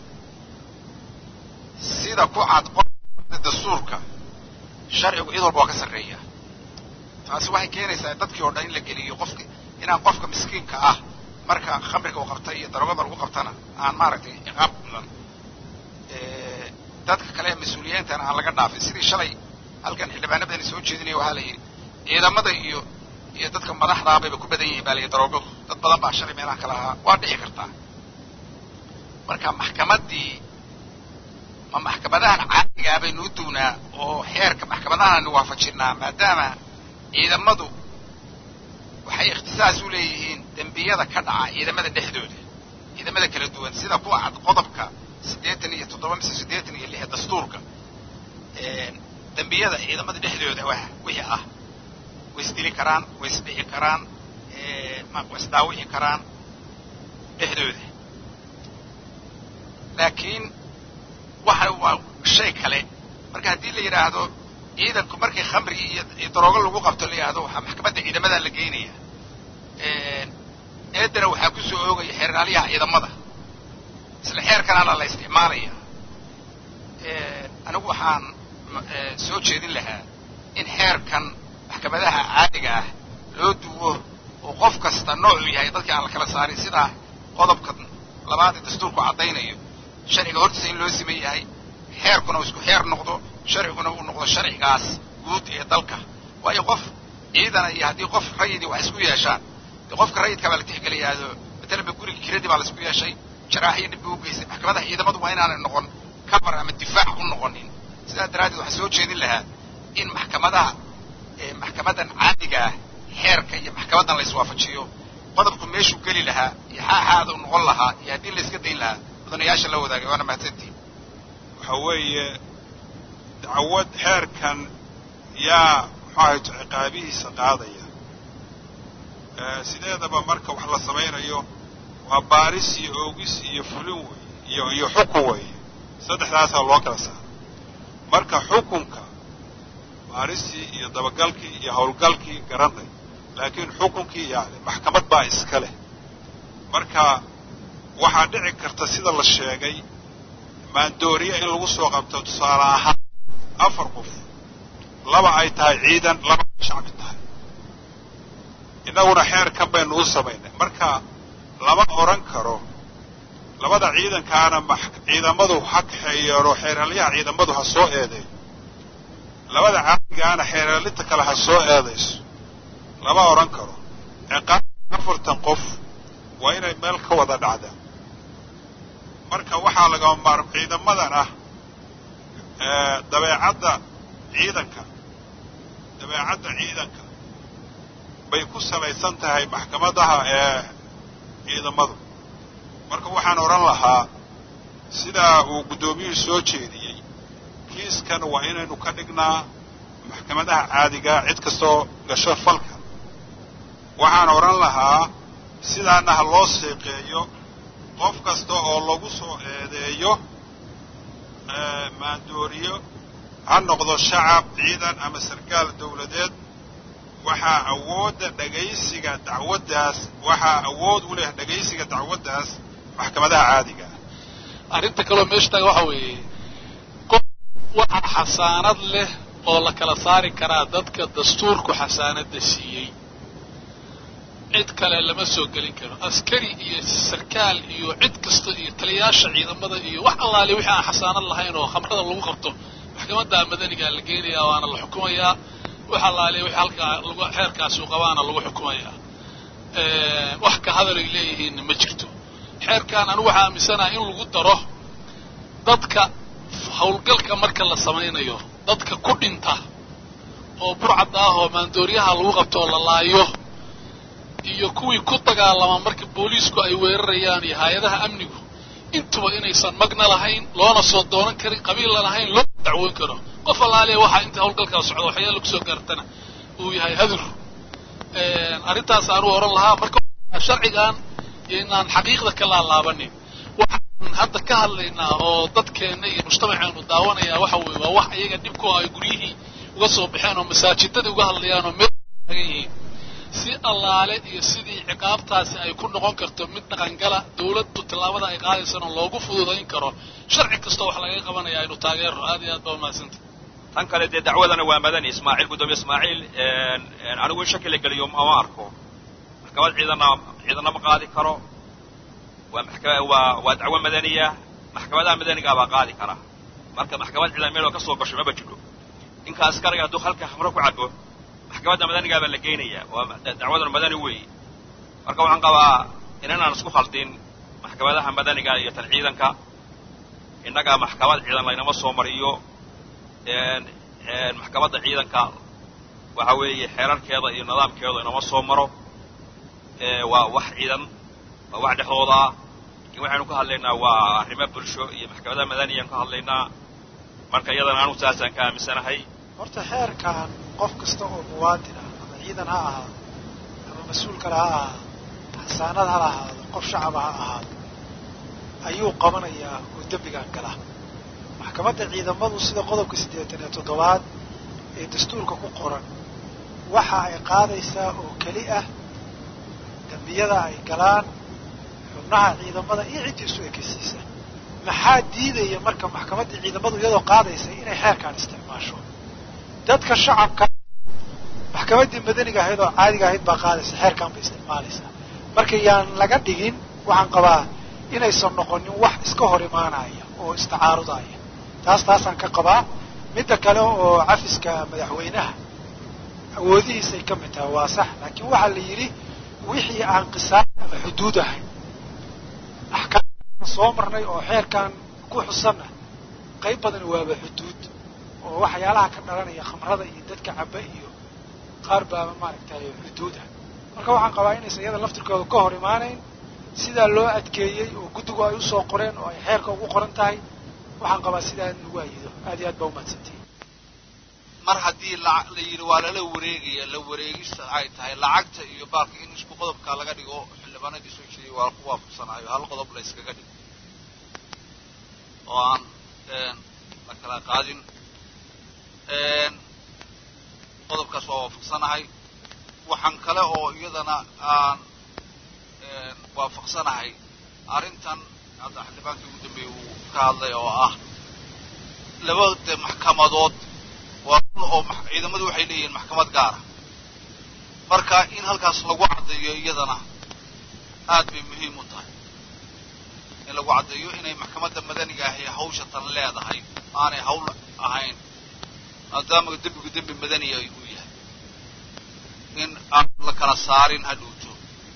sida ku cad qodobka dastuurka sharcigu cid walba waa ka sarreeya taasi waxay keenaysaa dadkii oo dhan in la geliyo qofki inaan qofka miskiinka ah marka khamriga uu qabta iyo daroogada lagu qabtana aan maaragtay ciqaab mudan dadka kale ee mas-uuliyiintana aan laga dhaafin sidii shalay halkan xildhibaanadani soo jeedinaya waxaa la yidhi ciidamada iyo iyo dadka madaxdaa bayba ku badan yihiin baa la yidhi daroogadu dad badan baa shalay meelaha kale ahaa waa dhici kartaa marka maxkamaddii ma maxkamadahan caadigaa baynu u duwnaa oo xeerka maxkamadahannu waafajinaa maadaama ciidamadu waxay ikhtisaas u leeyihiin dembiyada ka dhaca ciidamada dhexdooda ciidamada kala duwan sida kuwa cad qodobka siddeetan iyo toddoba mise siddeetan iyo lix dastuurka dembiyada ciidamada dhexdooda wa wixii ah way isdili karaan way isdhici karaan way isdaawici karaan dhexdooda laakiin waxa waa shay kale marka haddii la yidhaahdo ciidanku markii khamri iyo daroogo lagu qabto la yidhahdo waxaa maxkamadda ciidamadaa la geynaya eedana waxaa ku soo oogaya xeeraalyaha ciidamada isla xeerkanaana la isticmaalaya anigu waxaan soo jeedin lahaa in xeerkan maxkamadaha caadiga ah loo duwo oo qof kasta noocuu yahay dadkii aan la kala saarin sidaa qodobka labaad ee dastuurku caddaynayo sharciga hortiisa in loo siman yahay xeerkuna uu isku xeer noqdo sharciguna uu noqdo sharcigaas guud ee dalka waayo qof ciidana iyo haddii qof rayidii wax isku yeeshaan dee qofka rayidka baa la tixgeliyaado matalanba guriga kiradii baa la isku yeeshay jaraaxiyo dhib buu u geystay maxkamadaha ciidamadu waa inaanay noqon cover ama difaac u noqonin sidaa daraaddeed waxaa soo jeedin lahaa in maxkamadaha maxkamadan caadiga ah xeerka iyo maxkamaddan la iswaafajiyo qodobku meeshuu geli lahaa iyo xaaxaada u noqon lahaa iyo haddii la iska dayn lahaa mudanayaasha la wadaagay waana mahadsantiin waxa weeye dacwad xeerkan yaa muxuu ahay ciqaabihiisa qaadaya sideedaba marka wax la samaynayo waa baaris iyo oogis iyo fulin wey iyo iyo xukun weeye saddexdaasaa loo kala saara marka xukunka baaristii iyo dabagalkii iyo howlgalkii garanay laakiin xukunkii yani maxkamad baa iska leh marka waxaa dhici karta sida la sheegay maandooriya in lagu soo qabto tusaale ahaan afar qof laba ay tahay ciidan laba ay shacbi tahay innaguna xeerkan baynu u samaynay marka lama odhan karo labada ciidankaana ciidamadu ha kaxeeyeeno xeeralyaha ciidamadu ha soo eedeeyo labada caadigaana xeeralinta kale ha soo eedayso lama odhan karo ciqaab afartan qof waa inay meel ka wada dhacdaan marka waxaa lagama maar ciidamadan ah dabeecadda ciidanka dabeecadda ciidanka bay ku salaysan tahay maxkamadaha ee ciidamadu marka waxaan odhan lahaa sidaa uu guddoomiyuhu soo jeediyey kiiskan waa inaynu ka dhignaa maxkamadaha caadigaa cid kastoo gasho falka waxaan odhan lahaa sidaana ha loo seeqeeyo qof kasta oo lagu soo eedeeyo maandooriyo ha noqdo shacab ciidan ama sarkaal dawladeed waxaa awoodda dhegaysiga dacwaddaas waxaa awood u leh dhegaysiga dacwaddaas maxkamadaha caadiga ah arrinta kaloo meesha taga waxa weeye qof waxa xasaanad leh oo la kala saari karaa dadka dastuurku xasaanadda siiyey cid kale lama soo gelin karo askari iyo sarkaal iyo cid kasta iyo taliyaasha ciidamada iyo wax allaale wixii aan xasaanad lahayn oo khamrada lagu qabto maxkamadda madanigaa la geenayaa waana la xukumayaa wax allaale wixii halkaa lagu xeerkaasi u qabaana lagu xukumayaa wax ka hadal ay leeyihiinna ma jirto xeerkan anigu waxaa aaminsanaha in lagu daro dadka howlgalka marka la samaynayo dadka ku dhinta oo burcadda ah oo maandooriyaha lagu qabto oo la laayo iyo kuwii ku dagaalama marka booliisku ay weerarayaan iyo hay-adaha amnigu intuba inaysan magna lahayn loona soo doonan karin qabiilla lahayn loo dacwoon karo qof allaaliya waxaa inta howlgalkaa socda waxyaala kusoo gaartana uu yahay hadur arrintaas aanu oran lahaa marka sharcigan inaan xaqiiqda ka laalaabanin waxaan hadda ka hadlaynaa oo dadkeenna iyo mujtamaceenu daawanayaa waxa weeye waa wax iyaga dhibku ay guryihii uga soo baxeen oo masaajidadii uga hadlayaan oo meel taagan yihiin si allaale iyo sidii ciqaabtaasi ay ku noqon karto mid dhaqangala dawladdu tallaabada ay qaadaysana loogu fududayn karo sharci kastoo wax laga qabanaya aynu taageero aad iyo aad baa umahadsanta tan kale dee dacwadana waa madani ismaaciil guddoomiye ismaaciil anigu in shaki la geliyo ma arko maxkamad ciidana ciidana ma qaadi karo waa maxka waa waa dacwo madaniya maxkamadaha madanigaa baa qaadi kara marka maxkamad ciidan meel oo ka soo gasho maba jiro ninka askariga hadduu halka khamro ku cabo maxkamadda madanigaa baa la geynayaa waa dacwadan madani weeye marka waxaan qabaa inanaan isku khaldin maxkamadaha madaniga iyo tan ciidanka innaga maxkamad ciidan laynama soo mariyo maxkamadda ciidanka waxa weeye xeerarkeeda iyo nidaamkeeda inama soo maro waa wax ciidan waa wax dhexdooda ah lakin waxaynu ka hadlaynaa waa arrimo bulsho iyo maxkamadaha madaniyan ka hadlaynaa marka iyadana anu saasaan ka aaminsanahay horta xeerkan qof kasta oo muwaadin ah ama ciidan ha ahaado ama mas-uul kale ha ahaado xasaanad ha ahaado qof shacaba ha ahaado ayuu qabanayaa oo dembigan gala maxkamadda ciidamadu sida qodobka siddeetan iyo toddobaad ee dastuurka ku qoran waxa ay qaadaysaa oo keli ah dembiyada ay galaan xubnaha ciidamada iyo ciddiisu ekeysiisa maxaa diidaya marka maxkamaddii ciidamadu iyadoo qaadaysa inay xeerkaan isticmaasho dadka shacabka maxkamaddii madaniga ahayd oo caadiga ahayd baa qaadaysa xeerkaan bay isticmaalaysaa marka yaan laga dhigin waxaan qabaa inaysan noqonin wax iska hor imaanaya oo istacaarudaya taas taasaan ka qabaa midda kale oo cafiska madaxweynaha awoodihiisay ka mid tahay waa sax laakiin waxaa la yidhi wixii aan qisaas ama xuduud ahayn axkaamtaan soo marnay oo xeerkan ku xusanna qayb badan waaba xuduud oo waxyaalaha ka dhalanaya khamrada iyo dadka caba iyo qaar baaba maaragtay xuduud ah marka waxaan qabaa inaysan iyada laftirkooda ka hor imaanayn sidaa loo adkeeyey oo guddigu ay usoo qoreen oo ay xeerka ugu qoran tahay waxaan qabaa sidaa in lagu ayido aad iyo aad baa umahadsantihi mar haddii la la yidhi waa lala wareegaya la wareegista ay tahay lacagta iyo baalka in isku qodobka laga dhigo xildhibaanadii soo jeediyay waa ku waafaqsanayo hal qodob la iskaga dhigo oo aan la kala qaadin qodobkaas waa waafaqsanahay waxaan kale oo iyadana aan waafaqsanahay arrintan hadda xildhibaankii ugu dambeeyey uu ka hadlay oo ah labada maxkamadood waa run oo ciidamadu waxay leeyihiin maxkamad gaara marka in halkaas lagu caddeeyo iyadana aad bay muhiim u tahay in lagu caddeeyo inay maxkamadda madaniga ahi hawsha tan leedahay aanay hawl ahayn maadaama dembigu dembi madaniya uu yahay in aan la kala saarin hadhowto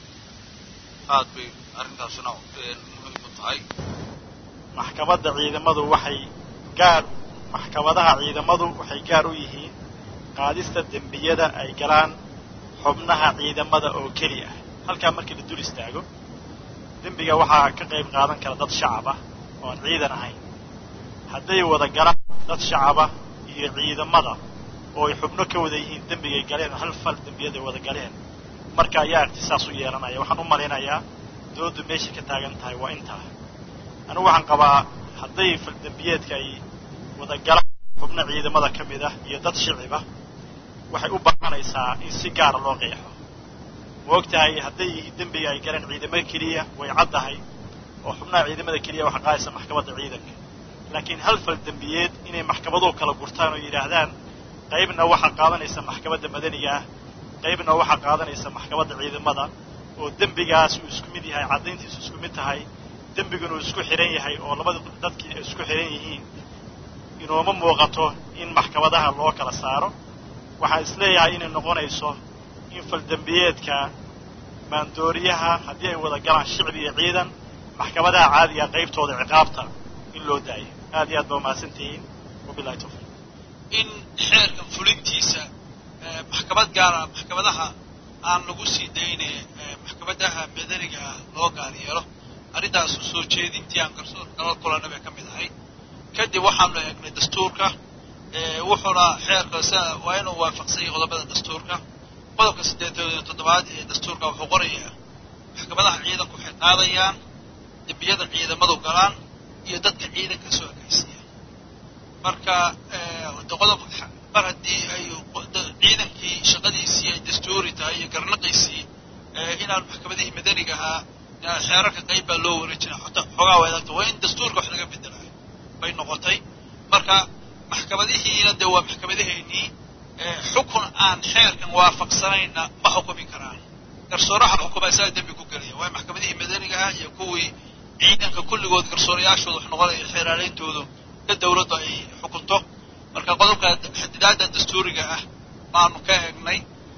aad bay arrintaasuna muhiim u tahay maxkamadda ciidamadu waxay gaar maxkamadaha ciidamadu waxay gaar u yihiin qaadista dembiyada ay galaan xubnaha ciidamada oo keli ah halkaa markii la dul istaago dembiga waxaa ka qayb qaadan kara dad shacab ah oo aan ciidan ahayn hadday wada galaan dad shacaba iyo ciidamada oo ay xubno ka wada yihiin dembigay galeen hal fal dembiyaday wada galeen marka ayaa ikhtisaas u yeelanaya waxaan u malaynayaa doodu meeshay ka taagan tahay waa intaa anigu waxaan qabaa hadday fal dembiyeedka ay wada galaan xubno ciidamada ka mid ah iyo dad shicib ah waxay u baahanaysaa in si gaara loo qeexo ma og tahay hadday dembiga ay galeen ciidamada keliya way caddahay oo xubnaha ciidamada keliya waxaa qaadaysa maxkamadda ciidanka laakiin hal fal dembiyeed inay maxkamaduhu kala gurtaan oo yidhaahdaan qaybna waxaa qaadanaysa maxkamadda madaniga ah qaybna waxaa qaadanaysa maxkamadda ciidamada oo dembigaas uu isku mid yahay caddayntiisu isku mid tahay dembiguna uu isku xidhan yahay oo labada dadkii ay isku xidhan yihiin inooma muuqato in maxkamadaha loo kala saaro waxaan isleeyahay inay noqonayso in faldembiyeedka maandooriyaha haddii ay wada galaan shicbi iyo ciidan maxkamadaha caadiga qaybtooda ciqaabta in loo daayo aad iyo aad baa umahadsantihiin wabilahi tawfiiq in xeerka fulintiisa maxkamad gaara maxkamadaha aan lagu sii dayne maxkamadaha madaniga ah loo gaar yeelo arrintaasu soo jeedintii aan garsoor kala kulanna bay ka mid ahay kadib waxaanu eegnay dastuurka wuxuuna xeerka waa inuu waafaqsan yahay qodobada dastuurka qodobka siddeetan iyo toddobaad ee dastuurka wuxuu qorayaa maxkamadaha ciidanku waxay qaadayaan dembiyada ciidamadu galaan iyo dadka ciidanka soo ekaysiiya marka de qodobka mar haddii ay ciidankii shaqadiisii ay dastuuri tahay iyo garnaqaysii inaan maxkamadihii madaniga ahaa xeerarka qayb baa loo wareejinaa xoogaa wadaagta waa in dastuurka wax laga bedelayo bay noqotay marka maxkamadihiina dee waa maxkamadaheennii xukun aan xeerkan waafaqsanayna ma xukumi karaan garsooraha xukuma isaga dembi ku gelaya waa maxkamadihii madaniga ah iyo kuwii ciidanka kulligood garsoorayaashooda wax noqonaya xeeraaleyntoodu ka dawladdu ay xukunto marka qodobka xadidaadda dastuuriga ah baanu ka eegnay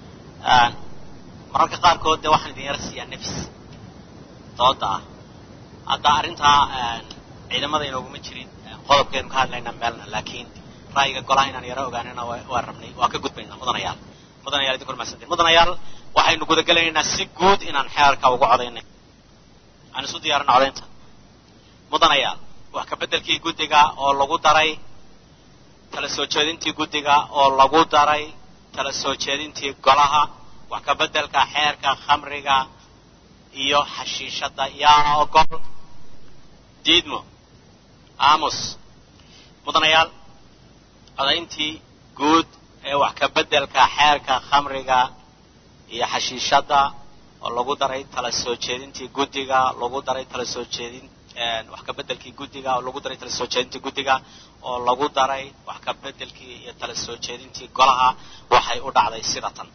mararka qaarkood dee waxaan idin yara siiyaa nefs dooda ah hadda arrintaa ciidamada inooguma jirin qodobkeenu ka hadlaynaa meelna laakiin ra'yiga golaha inaan yaro ogaanana waa rabnay waa ka gudbaynaa mudanayaal mudanayaal idinku mahadsantiin mudanayaal waxaynu gudagelaynaa si guud inaan xeerka ugu codaynay aan isu diyaarina codaynta mudanayaal wax ka beddelkii guddiga oo lagu daray tala soo jeedintii guddiga oo lagu daray tala soo jeedintii golaha wax ka beddelka xeerka khamriga iyo xashiishadda yaa ogol diidmo aamus mudanayaal codayntii guud ee wax ka beddelka xeerka khamriga iyo xashiishadda oo lagu daray tala soo jeedintii guddiga lagu daray tala soo jeedin wax ka beddelkii guddiga oo lagu daray tala soo jeedintii guddiga oo lagu daray wax ka beddelkii iyo tala soo jeedintii golaha waxay u dhacday sida tan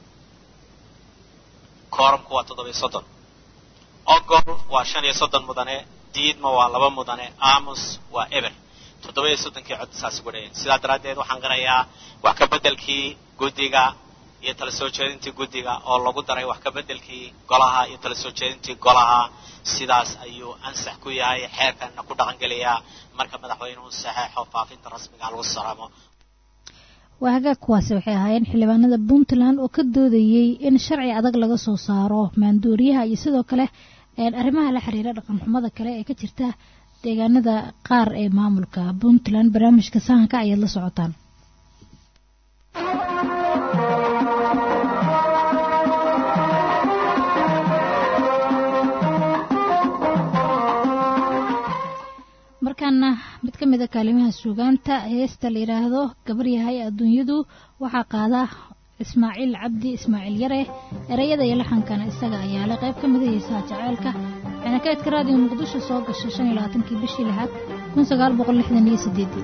koorumku waa toddobiyo soddon ogol waa shan iyo soddon mudane diidma waa laba mudane aamus waa eber toddoba iyo soddonkii cod saas ugu dhayeen sidaa daraaddeed waxaan qirayaa wax ka beddelkii guddiga iyo tala soo jeedintii guddiga oo lagu daray wax ka beddelkii golaha iyo tala soo jeedintii golaha sidaas ayuu ansax ku yahay xeerkanna ku dhaqan gelayaa marka madaxweynuhu saxeexo faafinta rasmiga lagu salaamo waa hagaag kuwaasi waxay ahaayeen xildhibaanada puntland oo ka doodayey in sharci adag laga soo saaro maandooriyaha iyo sidoo kale arrimaha la xiriira dhaqanxumada kale ee ka jirta deegaanada qaar ee maamulka puntland barnaamijka sahanka ayaad la socotaan markaana mid ka mid a kaalimaha suugaanta heesta la yidhaahdo gabar yahay adduunyadu waxaa qaada ismaaciil cabdi ismaaciil yare ereyada iyo laxankana isaga ayaa leh qayb ka mida heesaha jaceylka waxayna kaydka raadiyo muqdisho soo gashay shan iyo labaatankii bishii lixaad kun sagaal boqol lixdan iyo sideedii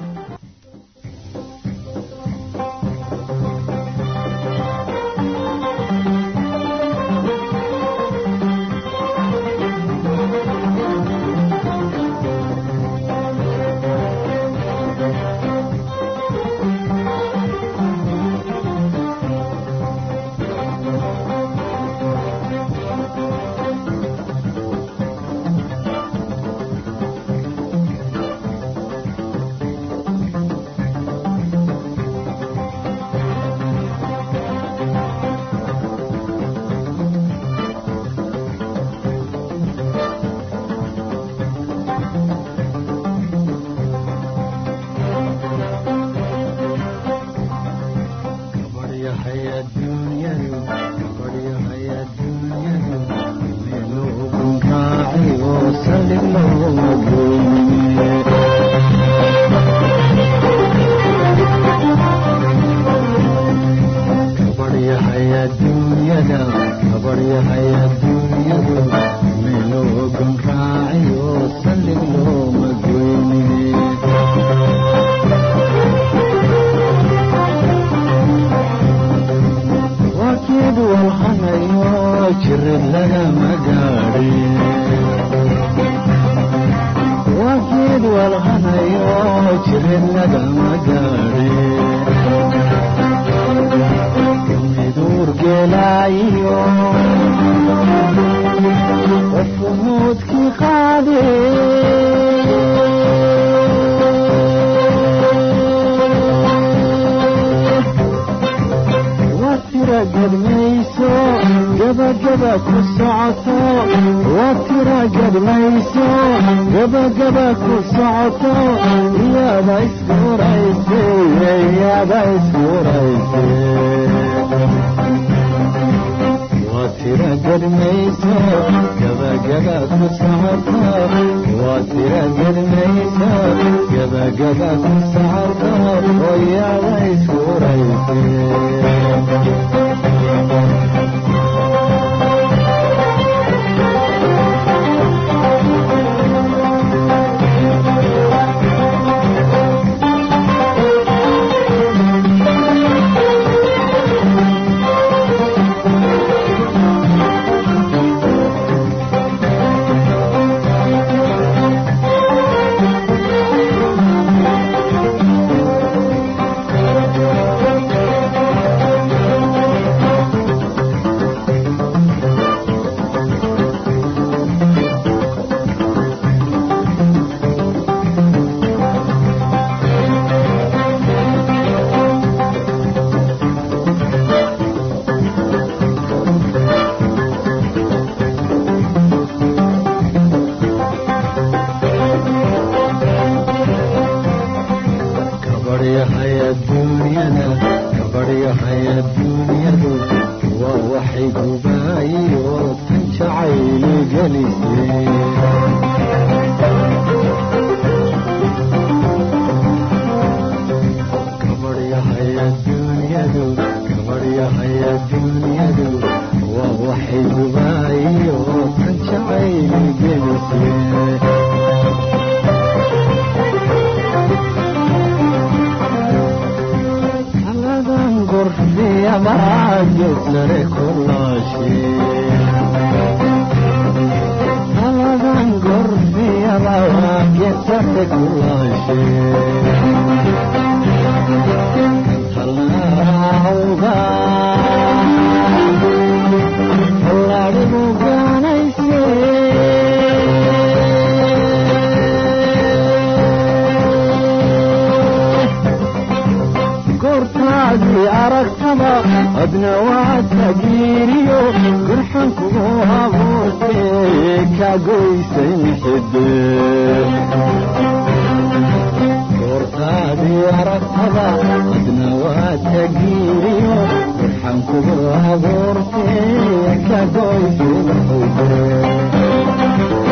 adna waa tagiiriyo gurxan kugu abuurtee ka goysay mixide goortaadii aragtada adna waa tagiiriyo gurxan kugu abuurtee ka goysay mixide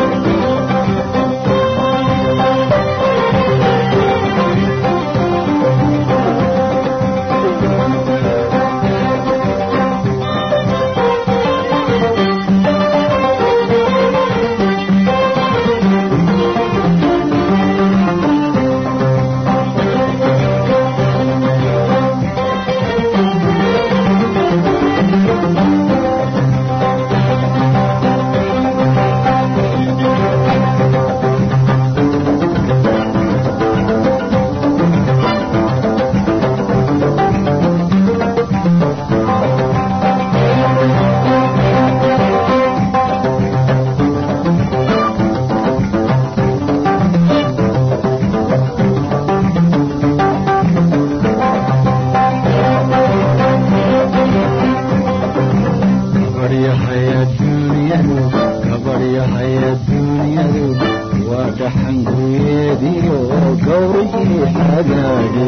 kabaryahay adduunyadu kabaryahay adduunyadu waa dhaxanguyeediyo gowrigii xagaage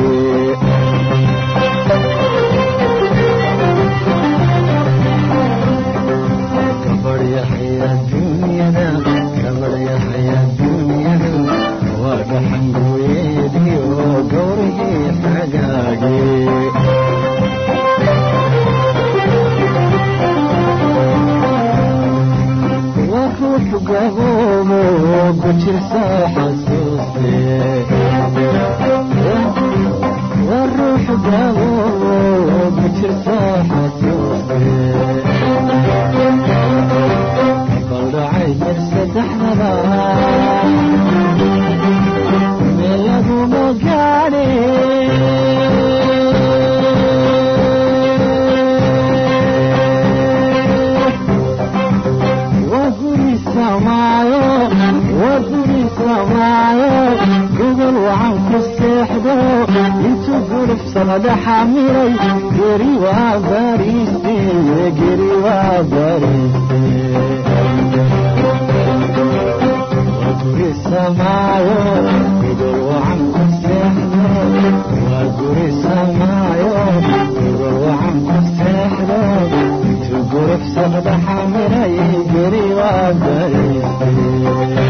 kabaryahay adduunyada kabaryahay adduunyadu waa dhaxanguyeediyo gowrigii xagaage وروح قبومه بجر حسوسي والروح قبومه بجر حسوسي قبل عيد فتحنا ملك مقالي وقري سمايو وقري سمايو قبل وعن كستحدو انتو قرف صمد حاميري قري وباريستي قري وباريستي وقري سمايو قبل وعن كستحدو وقري سمايو قبل وعن كستحدو انتو قرف صمد حاميري قري وباريستي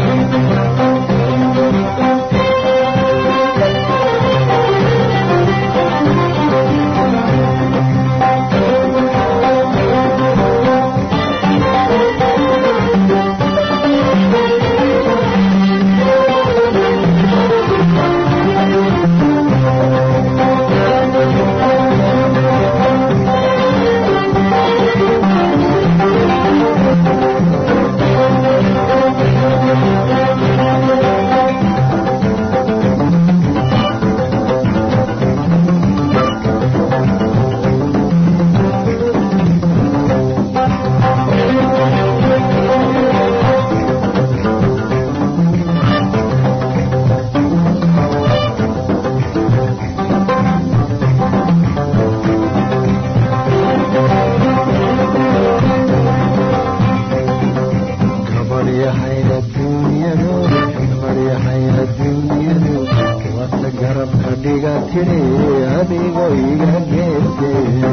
kabaryahay adduunyadu kabaryahay adduunyadu wata garabka dhiga tiri adigoo iga geerte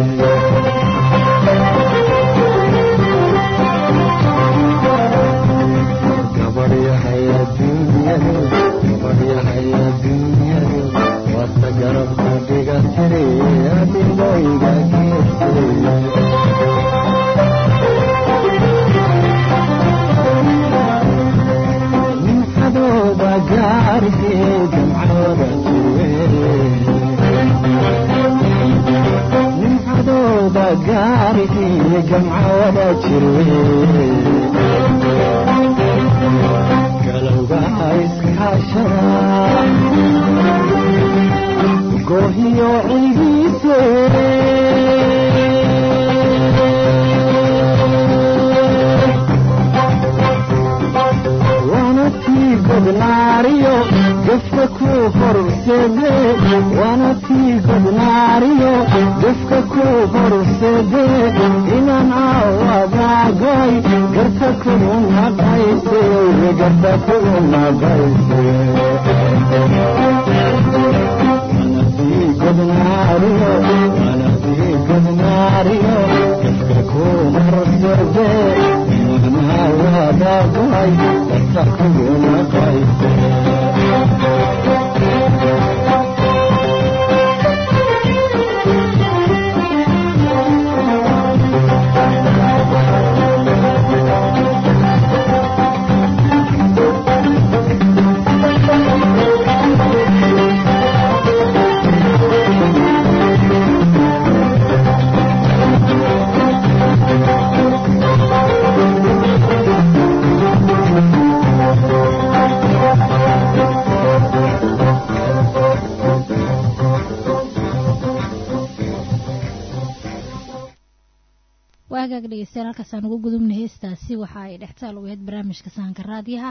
kabaryahay adduunyadu kabaryahay adduunyadu wata garabka dhiga tiri adigoo iga geerte xadooda gaarigee jamcooda nin xadooda gaarigee jamcooda jirwe galowga iskaashada goohiyo cilgiise wanatii godnaariyo gefka ku horseede wanatii godnaariyo gefka ku horseede inaan aawadaagay garta kugu naqayse garta kugu naqayse manasii godnaariyo manasii godnaariyo gafka ku marsade inaan aawadaagay garta kugu naqayse waagaag dhegeystayaal halkaasaan ugu gudubna heestaasi waxa ay dhextaal u ahayd barnaamijka sahanka raadiyaha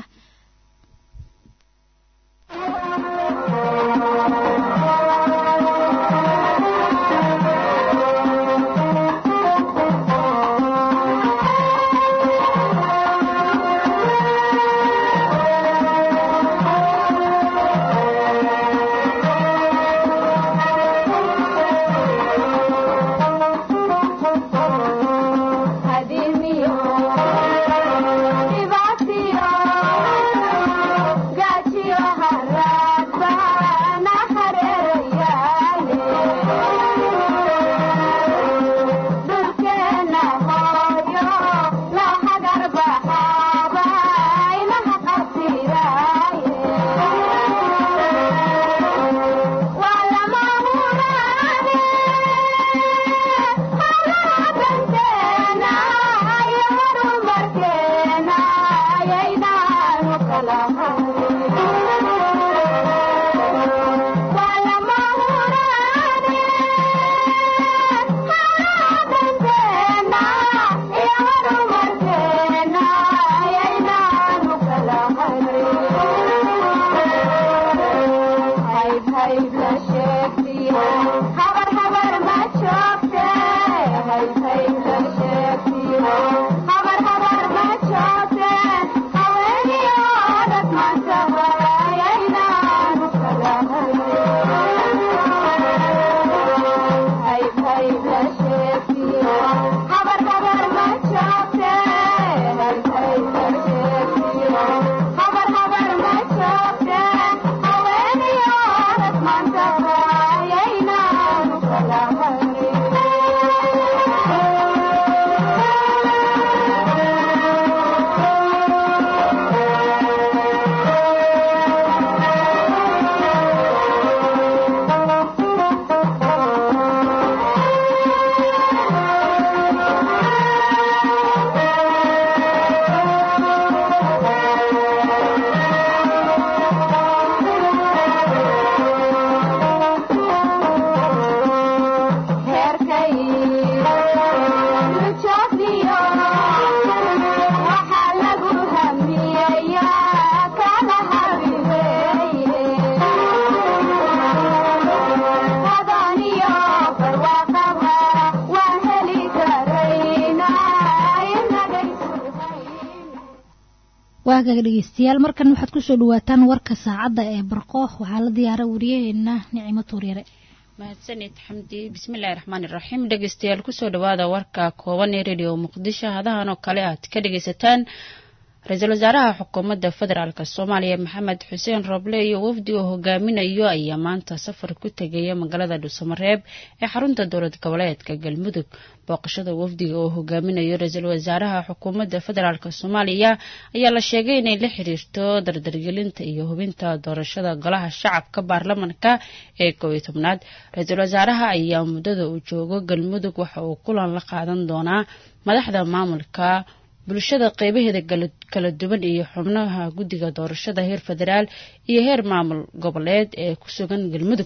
waagaga dhegeystayaal markan waxaad kusoo dhawaataan warka saacadda ee barqo waxaa la diyaara wariyaheena nicimo tuuryare mahadsanid xamdi bismillaahi raxmaani raxiim dhegeystayaal kusoo dhawaada warka kooban ee radio muqdisho hadahan oo kale aad ka dhegeysataan ra-iisul wasaaraha xukuumadda federaalk soomaaliya maxamed xuseen roble iyo wafdi uu hogaaminayo ayaa maanta safar ku tegaya magaalada dhuusamareeb ee xarunta dowlad goboleedka galmudug booqashada wafdiga oo hogaaminayo ra-iisul wasaaraha xukuumadda federaalk soomaaliya ayaa la sheegay inay la xiriirto dardargelinta iyo hubinta doorashada golaha shacabka baarlamanka ee koob iyo tobnaad ra-iisul wasaaraha ayaa muddada uu joogo galmudug waxa uu kulan la qaadan doonaa madaxda maamulka bulshada qeybaheeda kala duwan iyo xubnaha guddiga doorashada heer federaal iyo heer maamul goboleed ee ku sugan galmudug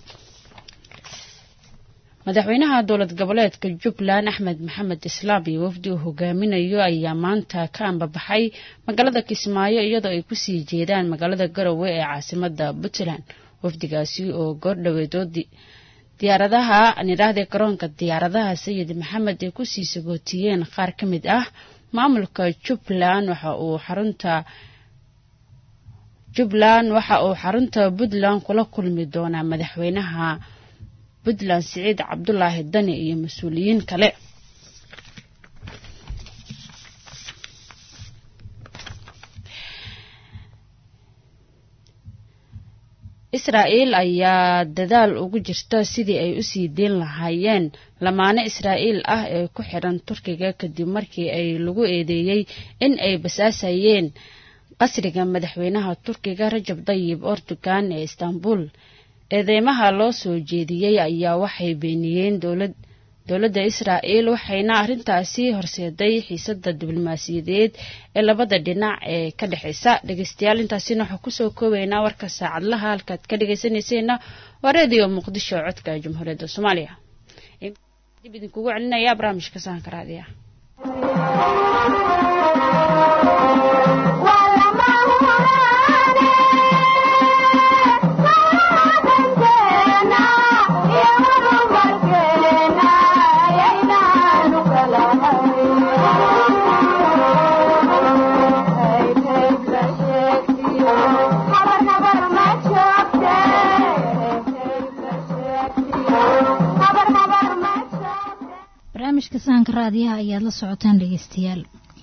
madaxweynaha dowlad goboleedka jubbaland axmed maxamed islaam iyo wafdi uu hogaaminayo ayaa maanta ka ambabaxay magaalada kismaayo iyadoo ay kusii jeedaan magaalada garowe ee caasimada puntland wafdigaasi oo goordhaweedoodii diyaaradaha nidhaahday garoonka diyaaradaha sayid maxamed ay kusii sagootiyeen qaar ka mid ah maamulka jubbaland waxa uu xarunta jubbaland waxa uu xarunta puntland kula kulmi doonaa madaxweynaha puntland siciid cabdulaahi dani iyo mas-uuliyiin kale israa'iil ayaa dadaal ugu jirta sidii ay usii deyn lahaayeen lamaane israa'iil ah ee ku xidhan turkiga kadib markii ay lagu eedeeyey in ay basaasayeen qasriga madaxweynaha turkiga rajab dayib erdogan ee istanbul eedeymaha loo soo jeediyey ayaa waxay beeniyeen dowlad dowladda israa'iil waxayna arrintaasi horseeday xiisada diblomaasiyadeed ee labada dhinac ee ka dhexeysa dhegeystayaal intaasina waxaa kusoo koobaynaa warka saacadlaha halkaad ka dhegeysanayseena waa reediyo muqdisho codka jamhuuriyadda soomaaliya dib idinkugu celinaya barnaamijka sahanka raadiya barnaamijka sahanka raadiyaha ayaad la socotaan dhegeystayaal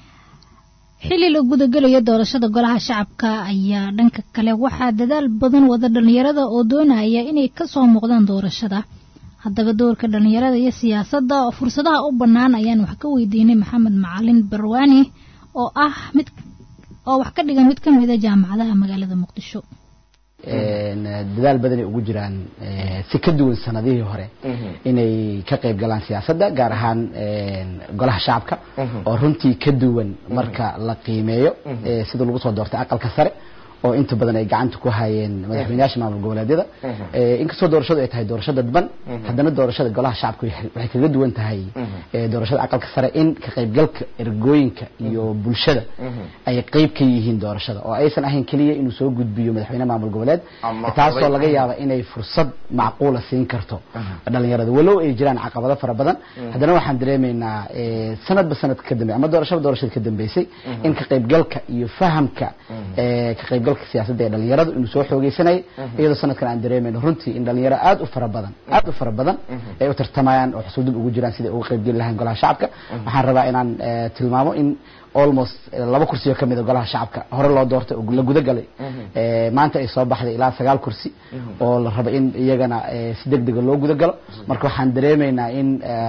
xilli la gudagelayo doorashada golaha shacabka ayaa dhanka kale waxaa dadaal badan wada dhallinyarada oo doonaya inay kasoo muuqdaan doorashada haddaba doorka dhallinyarada iyo siyaasadda oo fursadaha u bannaan ayaan wax ka weydiinay maxamed macalin barwaani oo ah mid oo wax ka dhigan mid ka mida jaamacadaha magaalada muqdisho dadaal badanay ugu jiraan si ka duwan sanadihii hore inay ka qayb galaan siyaasadda gaar ahaan golaha shacabka oo runtii ka duwan marka la qiimeeyo sida lagu soo doortay aqalka sare oo inta badan ay gacanta ku hayeen madaxweynayaasha maamul goboleedyada inkastoo doorashadu ay tahay doorasho dadban haddana doorashada golaha shacabka waxay kaga duwan tahay doorashada aqalka sare in ka qaybgalka ergooyinka iyo bulshada ay qayb ka yihiin doorashada oo aysan ahayn keliya inuu soo gudbiyo madaxweyne maamul goboleed taasoo laga yaaba inay fursad macquula siin karto dhalinyarada walow ay jiraan caqabado fara badan haddana waxaan dareemaynaa sanadba sanadka ka dambe ama doorashaba doorashada ka dambeysay in ka qaybgalka iyo fahamka ka qaybgalka siyaasadda ee dhalinyaradu inuu soo xoogeysanayay iyadoo sanadkan aan dareemayno runtii in dhalinyaro aad u fara badan aad u fara badan ay u tartamayaan oo xusuudub ugu jiraan siday uga qaybgeli lahayn golaha shacabka waxaan rabaa inaan tilmaamo in almost laba kursi oo kamid a golaha shacabka hore loo doortay oo la guda galay maanta ay soo baxday ilaa sagaal kursi oo la rabo in iyagana si deg dega loo guda galo marka waxaan dareemaynaa in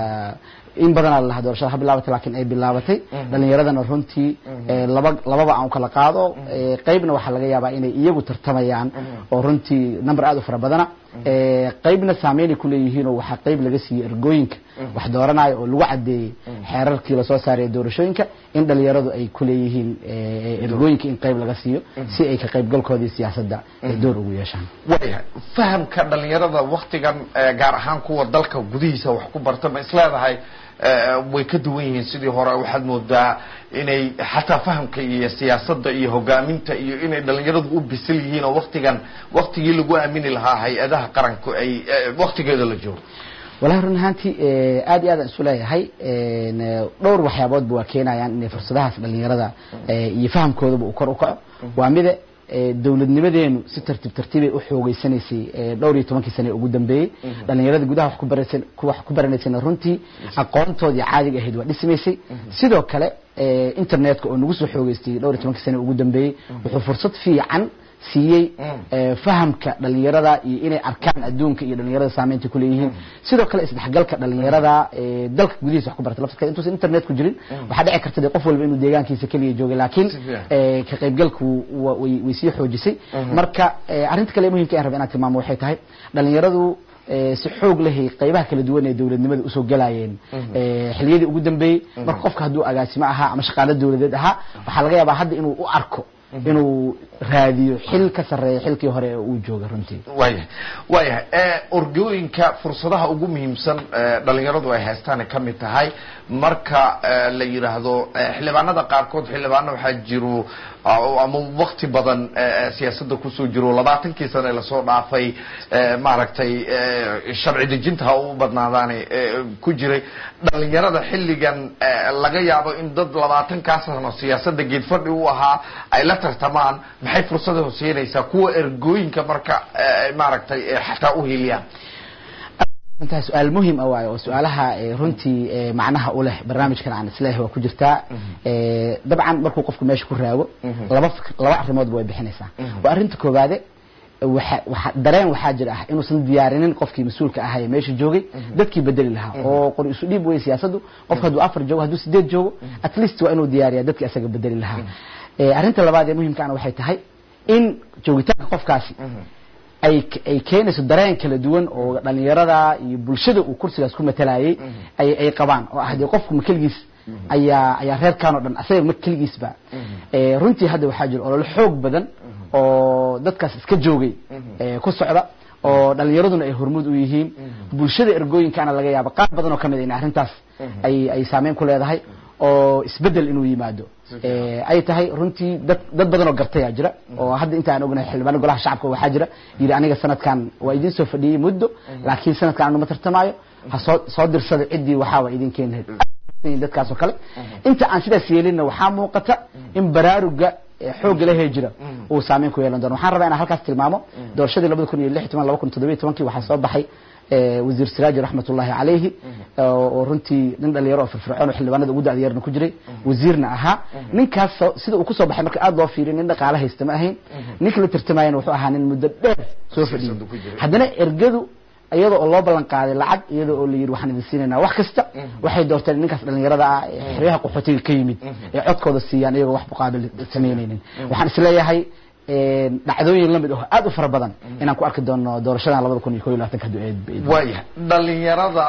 in badanaa la lahaa doorashada ha bilaabatay laakiin ay bilaabatay dhalinyaradana runtii laba lababa aan kala qaado qaybna waxaa laga yaabaa inay iyagu tartamayaan oo runtii number aad u fara badana qaybna saameynay kuleeyihiin oo waxaa qayb laga siiyey ergooyinka wax dooranayo oo lagu cadeeyey xeerarkii lasoo saaray doorashooyinka in dhalinyaradu ay kuleeyihiin ergooyinka in qayb laga siiyo si ay ka qaybgalkoodii siyaasadda door ugu yeeshaan waayahay fahamka dhalinyarada waktigan gaar ahaan kuwa dalka gudihiisa wax ku barta ma isleedahay way ka duwan yihiin sidii hore waxaad moodaa inay xataa fahamka iyo siyaasadda iyo hogaaminta iyo inay dhalinyaradu u bisil yihiin oo waktigan waktigii lagu aamini lahaa hay-adaha qaranku ay waktigeeda la joogo walahi run ahaantii aad iyo aad aan isu leeyahay dhowr waxyaaboodba waa keenayaan inay fursadahaas dhalinyarada iyo fahamkoodaba uu kor u kaco waa mida dowladnimadeenu si tartiib tartiibay u xoogeysanaysay dhowr iyo tobankii sane ugu dambeeyey dhalinyarada gudaha wax ku baraysan wax ku baranaysayna runtii aqoontoodii caadiga ahayd waa dhismaysay sidoo kale internetka oo nagu soo xoogeystay dhowr iyo tobankii sane ugu dambeeyey wuxuu fursad fiican siiyey fahamka dhalinyarada iyo inay arkaan adduunka iyo dhalinyarada saameynta kuleeyihiin sidoo kale isdhexgalka dhalinyarada dalka gudihiisa wax ku barta laftirkeeda intuusan internet ku jirin waxaa dhici karta dee qof walba inuu deegaankiisa keliya joogay laakiin ka qaybgalku way way sii xoojisay marka arrinta kale muhimka aan raba inaan tilmaamo waxay tahay dhalinyaradu si xoog lahay qaybaha kala duwan ee dowladnimada usoo galayeen xiliyadii ugu dambeeyey marka qofka hadduu agaasimo ahaa ama shaqaalo dowladeed ahaa waxaa laga yaabaa hadda inuu u arko inuu raadiyo xil ka sarreeya xilkii hore ee uu jooga runtii waayahay waayahay orgooyinka fursadaha ugu muhiimsan dhalinyaradu ay haystaanay ka mid tahay marka la yidhaahdo xildhibaanada qaarkood xildhibaano waxaa jiro oo ama wakti badan eh, siyaasadda kusoo jiro labaatankii sane lasoo dhaafay eh, maaragtay eh, sharci dejinta ha u badnaadaane eh, ku jiray dhalinyarada xilligan eh, laga yaabo in dad labaatankaa sano siyaasadda geedfadhi u ahaa ay la tartamaan maxay fursada siinaysaa kuwa ergooyinka marka eh, maaragtay eh, xataa u heliyaan runtaa su-aal muhim ah waayo oo su-aalaha eh, runtii eh, macnaha u leh barnaamijkan aan isleeyahay waa ku jirtaa Eh, dabcan markuu qofku meesha ku raago laba fik- laba arrimoodba way bixinaysaa waa arrinta koowaade waxa waxa dareen waxaa jira ah inuusan diyaarinin qofkii mas-uulka ahaa ee meesha joogay dadkii bedeli lahaa oo qor isu dhiib wey siyaasaddu qofka hadduu afar joogo hadduu sideed joogo at least waa inuu diyaariyaa dadkii asaga bedeli lahaa Eh, arrinta labaad ee muhimkaana waxay tahay in joogitaanka qofkaasi ay ay keenayso dareen kala duwan oo dhalinyarada iyo bulshada uu kursigaas ku matalayay ay ay qabaan oo ah dee qofku ma keligiis ayaa ayaa reerkan oo dhan asaga ma keligiisba Eh, runtii hadda waxaa jira olole xoog badan oo dadkaas iska joogay eh, ku socda oo dhalinyaraduna ay hormuud u yihiin bulshada ergooyinkaana laga yaabo qaar badan oo kamid in arrintaas ay ay saameyn ku leedahay oo isbedel inuu yimaado Eh, ay tahay runtii dad dad badan oo gartayaa jira oo hadda inta aan ognahay xildhibaano golaha shacabka waxaa jira yidhi aniga sanadkan waa idin soo fadhiyey muddo laakiin sanadkan anu ma tartamaayo ha soo soo dirsada ciddii waxaa waa idin keeni lahayd dadkaas oo kale inta aan sidaas yeelinna waxaa muuqata in baraaruga ee xoogga lahee jira uu saameyn ku yeelan doono waxaan rabaa inaan halkaas tilmaamo doorashadii labada kun iyo lix iyo toban laba kun toddobiyo tobankii waxaa soo baxay eh, wasiir siraaji raxmatullaahi calayhi oo oo runtii nin dhalinyaro oo firfircoon oo xildhibaanada ugu da-yarna ku jiray wasiirna ahaa ninkaas soo- sida uu kusoo baxay marka aad loo fiiriyo nin dhaqaale haysta ma ahayn ninka la tartamayana wuxuu ahaa nin muddo dheer soo fadhiyey haddana ergadu iyada oo loo ballan qaaday lacag iyada oo la yidhi waxaan idin siinaynaa wax kasta waxay doorteen ninkaas dhalinyarada ah ee xeryaha qaxootiga ka yimid ee codkooda siiyaan iyagoo wax muqaabil samaynaynin waxaan isleeyahay een, dhacdooyin lamid ah oo aad u fara badan inaan ku arki doono doorashadan labada kun iyo koo iyo labaatanka hadduu eed eed- waaya dhalinyarada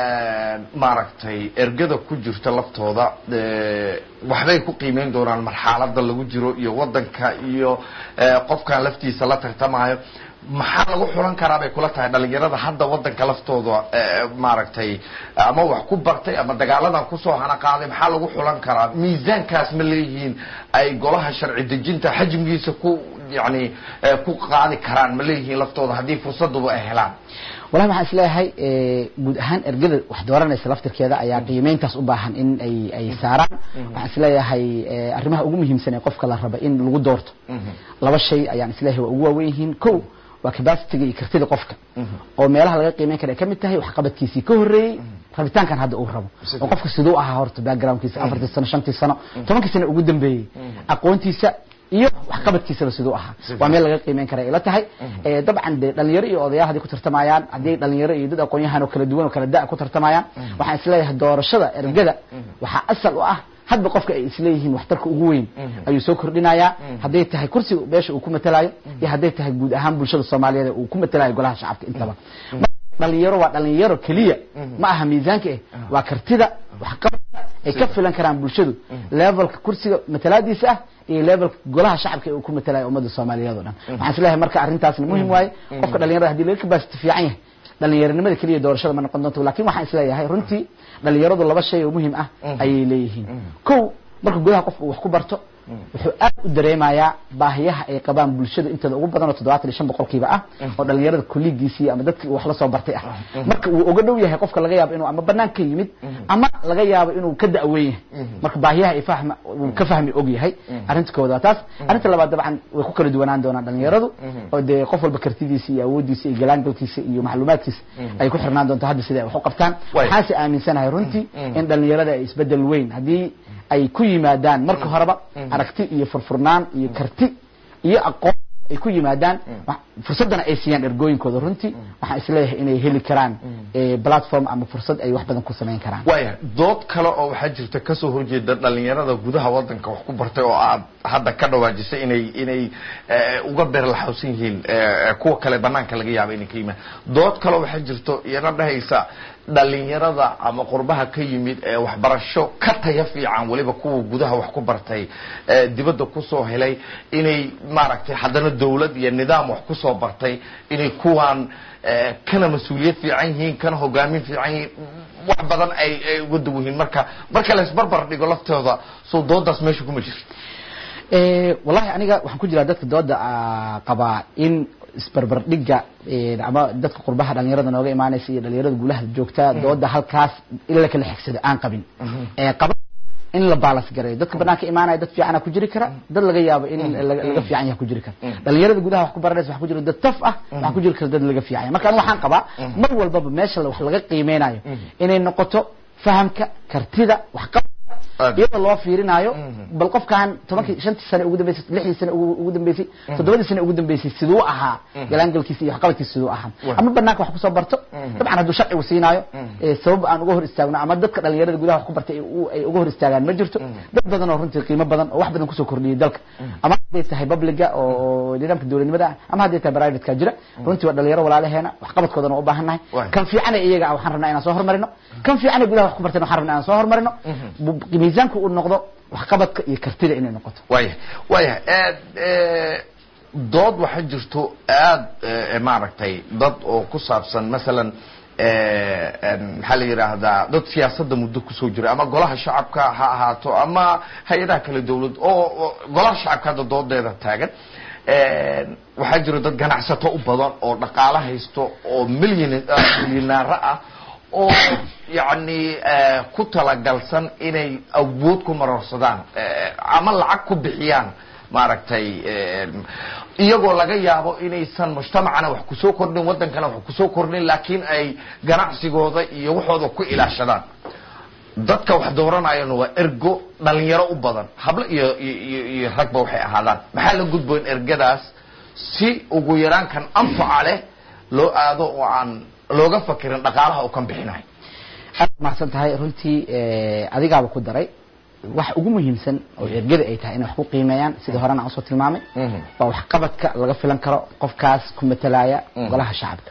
maaragtay ergada ku jirta laftooda eh, waxbay ku qiimeyn doonaan marxalada lagu jiro iyo wadanka iyo eh, qofkan laftiisa la tartamayo maxaa lagu xulan karaa bay kula tahay dhalinyarada hadda wadanka laftooda eh, maaragtay ama wax ku bartay ama dagaaladan kusoo hana qaaday maxaa lagu xulan karaa miisaankaas ma leeyihiin ay golaha sharci dejinta xajmigiisa ku yani eh, ku qaadi karaan ma leeyihiin laftooda haddii fursaduba ay helaan walahi waxaan isleeyahay eh, guud ahaan ergada wax dooranaysa laftirkeeda ayaa qiimeyntaas u baahan in ay ay saaraan waxaan isleeyahay eh, arrimaha ugu muhiimsan ee qofka la raba in lagu doorto laba shay ayaan isleeyahay waa ugu waaweyn yihiin kow waa capacity iyo kartida qofka oo meelaha laga qiimeyn kara ay ka mid tahay waxqabadkiisii ka horreeyey rabitaankan hadda uu rabo oo qofka siduu ahaa horta backgroundkiisa afartii sano shantii sano tobankii sano ugu dambeeyey aqoontiisa iyo waxqabadkiisaba siduu ahaa waa meel laga qiimeyn kara ila tahay Eh, dabcan dee dhalinyaro iyo odayaal hadday ku tartamayaan haddii dhalinyaro iyo dad aqoon-yahan oo kala duwan oo kala da' ku tartamayaan waxaan isleeyahay doorashada ergada waxaa asal u ah hadba qofka ay isleeyihiin waxtarka ugu weyn ayuu soo kordhinayaa hadday tahay kursiga beesha uu ku matalayo iyo hadday tahay guud ahaan bulshada soomaaliyeed ee uu ku matalayo golaha shacabka intaba dhalinyaro waa dhalinyaro keliya ma aha miisaanka eh waa kartida waxqabadka ay ka filan karaan bulshadu levelka kursiga matalaadiisa ah iyo levelka golaha shacabka ee uu ku matalayo ummadda soomaaliyeed oo dhan waxaan isleeyahay marka arrintaasna muhim waaye qofka dhalinyarada haddii laga capacity fiican yahay dhalinyaronimada keliya doorashada ma noqon doonto laakiin waxaan isleeyahay runtii dhalinyaradu laba shay oo muhim ah ayay leeyihiin kow marka gudaha qofka uu wax ku barto wuxuu aad u dareemayaa baahiyaha ay qabaan bulshada inteeda ugu badan oo toddobaatan iyo shan boqolkiiba ah oo dhalinyarada kolligiisii ama dadkii uu wax la soo bartay ah marka uu uga dhow yahay qofka laga yaabo inuu ama banaan ka yimid ama laga yaabo inuu ka da'weyn yahay marka baahiyaha ay fahma uu ka fahmi og yahay arrinta koowaad waa taas arrinta labaad dabcan way ku kala duwanaan doonaan dhalinyaradu oo dee qof walba kartidiisa iyo awoodiisa iyo galaangalkiisa iyo macluumaadkiisa ay ku xirnaan doonto hadda sida ay wax u qabtaan waxaase aaminsanahay runtii in dhalinyarada ay isbedel weyn haddii ay ku yimaadaan marka horeba aragti iyo furfurnaan iyo karti iyo aqoon ay ku yimaadaan fursaddana ay siiyaan ergooyinkooda runtii waxaan isleeyahay inay heli karaan platform ama fursad ay wax badan ku samayn karaan waaya dood kale oo waxaa jirta kasoo horjeeda dhalinyarada gudaha wadanka wax ku bartay oo aad hadda ka dhawaajisay inay inay uga beerlaxawsan yihiin kuwa kale banaanka laga yaaba inay ka yimaan dood kale waxaa jirto iyana dhahaysa dhalinyarada ama qurbaha ka yimid ee waxbarasho ka taya fiican weliba kuwa gudaha wax ku bartay dibadda kusoo helay inay maaragtay haddana dawlad iyo nidaam wax kusoo bartay inay kuwaan kana mas-uuliyad fiican yihiin kana hogaamin fiican yihiin wax badan ay ay uga duw yihiin marka marka la isbarbar dhigo laftooda soo doodaas meesha kuma jirto Eh, wallahi aniga waxaan ku jiraa dadka dooda ah, qabaa in isbarbardhigga eh, ama dadka qurbaha dhalinyarada nooga imaanaysa iyo dhalinyarada guulaha joogta dooda halkaas in la kala xigsado aan qabin Eh, qaba in la balance gareeyo dadka banaanka imaanaya dad fiicana ku jiri kara dad laga yaabo in laga laga fiican yahay ku jiri kara dhalinyarada gudaha wax ku baranaysa wax ku jira dad taf ah wax ku jiri kara dad laga fiican yahay marka aniga waxaan qabaa mar walbaba meesha wax laga qiimeynayo inay noqoto fahamka kartida wax qab iyadoo loo fiirinayo bal qofkan tobankii shantii sane ugu dambeysay lixdii sane ugu ugu dambeysay toddobadii sane ugu dambeysay siduu ahaa galaangalkiisa iyo waxqabadkiisa siduu ahaa ama banaanka wax kusoo barto dabcan hadduu sharcigu siinaayo ee sabab aan uga hor istaagno ama dadka dhalinyarada gudaha wax ku bartay ay u- ay uga hor istaagaan ma jirto dad badan oo runtii qiimo badan oo wax badan kusoo kordhiyay dalka ama hadday tahay publiga oo oo nidaamka dowladnimada ah ama hadday tahay privateka jira runtii waa dhalinyaro walaalaheena waxqabadkoodana waa u baahannahay kan fiicana iyaga ah waxaan rabnaa inaan soo hormarino kan fiicana gudaha wax ku bartayna waxaan rabnaa inaan soo hormarino bu- miisaanku uu noqdo waxqabadka iyo kartida inay noqoto waya waya dood waxaa jirto aad eh, maaragtay dad oo ku saabsan masalan eh, en, maxaa la yidhaahdaa dad siyaasadda muddo kusoo jira ama golaha shacabka ha ahaato ama hay-adaha kale dawlad oo oo golaha shacabka hadda doodeeda taagan En, waxaa jiro dad ganacsato u badan oo dhaqaalo haysto oo milyan milyanaaro ah oo yacni eh, ku talagalsan inay awood ku marorsadaan eh, ama lacag ku bixiyaan maaragtay eh, iyagoo laga yaabo inaysan mujtamacana wax kusoo kordhin waddankana wax kusoo kordhin laakiin ay ganacsigooda iyo waxooda ku ilaashadaan dadka wax dooranayana waa ergo dhalinyaro u badan hablo iyo iyo iyo- iyo ragba waxay ahaadaan maxaa la gudboon ergadaas si ugu yaraan kan anfaca leh loo aado oo aan looga fakirin dhaqaalaha uu kan bixinayo aad mahadsan tahay runtii eh, adigaaba ku daray wax ugu muhiimsan oo ergada ay tahay inay wax ku qiimeeyaan sidii horena aan usoo tilmaamay waa waxqabadka laga filan karo qofkaas ku matalaya golaha shacabka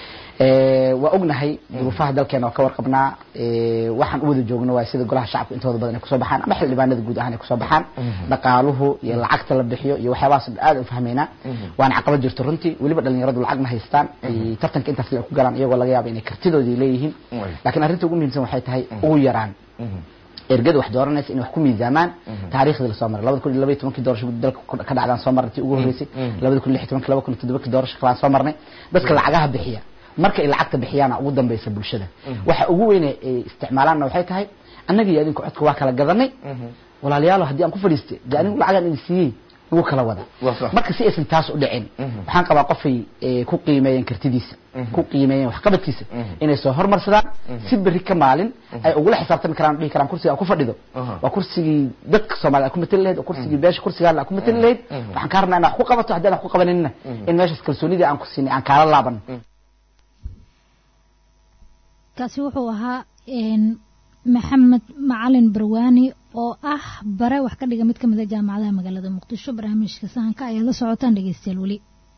Eh, waa ognahay duruufaha dalkeena waa ka warqabnaa Eh, waxaan u wada joogno waa sida golaha shacabka intooda badan ay kusoo baxaan ama xildhibaanada guud ahaan ay kusoo baxaan dhaqaaluhu iyo lacagta la bixiyo iyo waxyaabahaas aad u fahmaynaa waana caqabad jirto runtii weliba dhalinyaradu lacag ma haystaan Eh, tartanka intaas ay ku galaan iyagoo laga yaabo inay kartidoodii leeyihiin laakiin arrinta ugu muhiimsan waxay tahay ugu yaraan ergada wax dooranaysa inay wax ku miisaamaan taariikhdii lasoo maray labada kun iyo labaiyo tobankii doorasho dalka ku- ka dhacdaan soo marnay tii ugu horreysay labada kun iyo lix iyo tobankii laba kun iyo toddobakii doorasho kalaan soo marnay dadka lacagaha bixiya marka ay lacagta bixiyaana ugu dambaysa bulshada waxa ugu weyne ay isticmaalaanna waxay tahay annaga iyo adinku codka waa kala gadanay walaalayaalo haddii aan ku fadhiistay dee anigu lacagaan idin siiyey ugu kala wada marka si aysan taas u dhicin waxaan qabaa qofay eh, ku qiimeeyeen kartidiisa ku qiimeeyeen waxqabadkiisa inay soo hormarsadaan si berri ka maalin ay ugula xisaabtami karaan dhihi karaan kursiga aan ku fadhido waa kursigii dadka soomaalida aad ku matali lahayd oo kursigii beesha kursigaan aad ku matali lahayd waxaan kaa rabnaa inaad wax ku qabato haddii aan wax ku qabaninna in meeshaas kalsoonidii aan ku siinay aan kaala laaban kaasi wuxuu ahaa een, maxamed macalin barwaani oo ah bare wax ka dhiga mid ka mid a jaamacadaha magaalada muqdisho barnaamijka sahanka ayaad la socotaan dhegeystayaal weli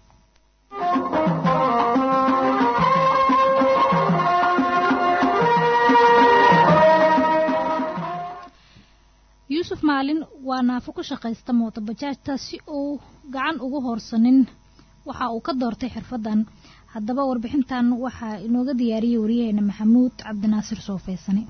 yuusuf maalin waa naafo ku shaqaysta mootobajaajta si uu gacan ugu hoorsanin waxa uu ka doortay xirfadan haddaba warbixintan waxaa inooga diyaariyey wariyaheena maxamuud cabdinaasir soofeysane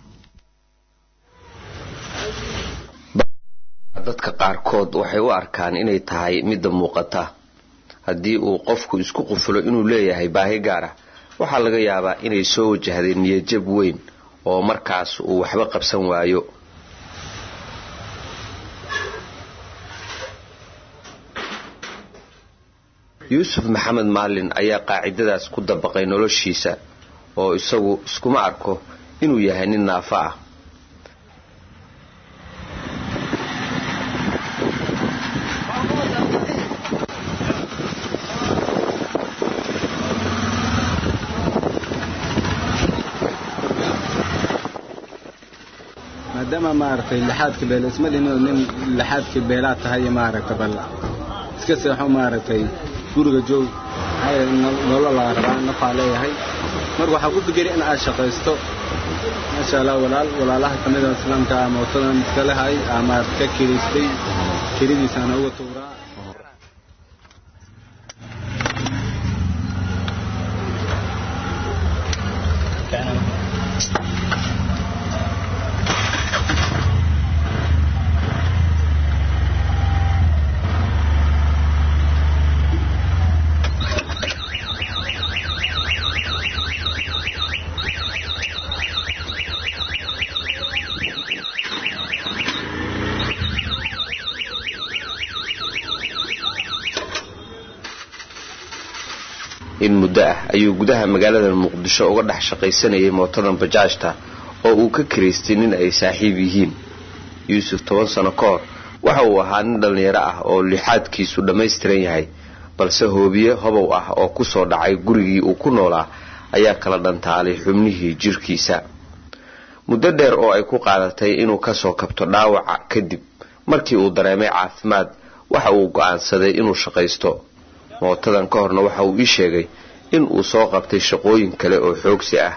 dadka qaarkood waxay u arkaan inay tahay midda muuqata haddii uu qofku isku qufulo inuu leeyahay baahi gaar ah waxaa laga yaabaa inay soo wajahday niyadjab weyn oo markaas uu waxba qabsan waayo yuusuf maxamed maalin ayaa qaacidadaas ku dabaqay noloshiisa oo isagu iskuma arko inuu yahay nin naafo ah maadaama maaragtay lixaadka beel isma dhinoo nin lixaadka beelaad tahay maaragta bal iska seexo maaragtay guriga joog maxaa yeelay nol- nolol laa rabaa nafaa leeyahay marka waxaa ku fikeri in aad shaqaysto maasha allah walaal walaalaha ka mid a islaamka ah mootadan iska lehay aa maaragta ka kiriistay kiridiisaana uga tuuraa in muddo ah ayuu gudaha magaalada muqdisho uga dhex shaqaysanayay mootadan bajaajta oo uu ka kiraystay nin ay saaxiib yihiin yuusuf toban sano ka hor waxa uu ahaa nin dhallinyaro ah oo lixaadkiisu dhammaystiran yahay balse hoobiye hobow ah oo kusoo dhacay gurigii uu ku noolaa ayaa kala dhantaalay xubnihii jirkiisa muddo dheer oo ay ku qaadatay inuu kasoo kabto dhaawaca kadib markii uu dareemay caafimaad waxa uu go'aansaday inuu shaqaysto mootadan ka horna waxa uu ii sheegay in uu soo qabtay shaqooyin kale oo xoogsi ah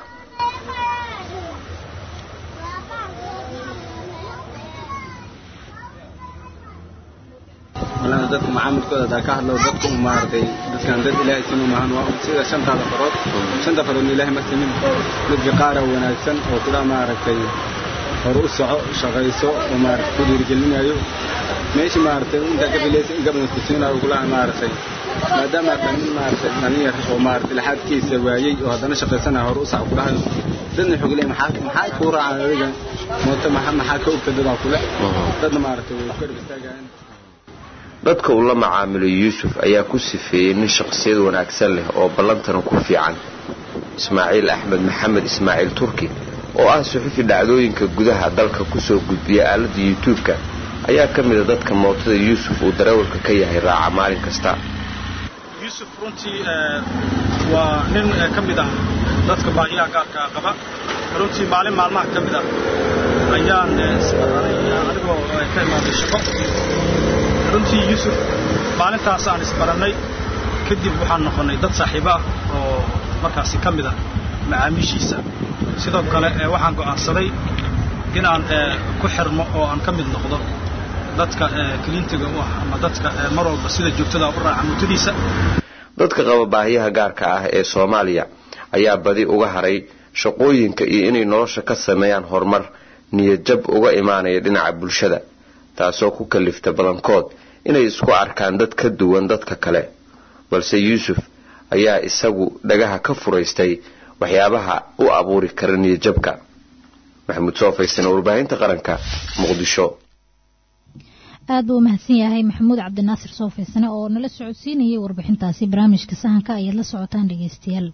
malana dadka macaamilkooda hadaa ka hadlo dadka u maaragtay dadkan dad ilaahay sinu maahan waa sida shantaada farood shanta faroodna ilaahay ma simin dadka qaara wanaagsan oo kula maaragtay hore u soco shaqayso oo maaragtay ku dhiirigelinayo meeshii maaragtay intaa ka filaysa in gabana kusiinayo kulaha maaragtay maadaama taa nin maaragtay dhalinyar oo maaragtay laxaadkiisa waayey oo haddana shaqaysanayo hore u saco kulahayo dadna xogile maxaa maxaa kuu raacaan adiga mooto maxaa maxaa ka ogta dadaa kule dadna maaragtay way ku garab istaagayaan dadka uu la macaamilay yuusuf ayaa ku sifeeyey nin shaqsiyad wanaagsan leh oo ballantana ku fiican ismaaciil axmed maxamed ismaaciil turki oo ah suxufi dhacdooyinka gudaha dalka kusoo gudbiya aaladda yutuubka ayaa ka mida dadka mootada yuusuf uu darawalka ka yahay raaca maalin kasta yuusuf runtii waa nin ka mid ah dadka baahiyaha gaarka qaba runtii maalin maalmaha ka mid ah ayaan isbaranay anigoo ka imaaday shaqo runtii yuusuf maalintaas aan isbarannay kadib waxaan noqonnay dad saaxiibo ah oo markaasi ka mid ah macaamiishiisa sidoo kale waxaan go'aansaday inaan ku xirmo oo aan ka mid noqdo dadka kliintiga u ah ama dadka mar walba sida joogtada u raaca muntadiisa dadka qaba baahiyaha gaarka ah ee soomaaliya ayaa badi uga haray shaqooyinka iyo inay nolosha ka sameeyaan horumar niyadjab uga imaanaya dhinaca bulshada taasoo ku kalifta badankood inay isku arkaan dad ka duwan dadka kale balse yuusuf ayaa isagu dhagaha ka furaystay waxyaabaha u abuuri kara niyadjabka maxamuud soo faysana warbaahinta qaranka muqdisho aad buu umahadsan yahay maxamuud cabdinaasir soo faysane oo nala socodsiinayay warbixintaasi barnaamijka sahanka ayaad la socotaan dhegeystayaal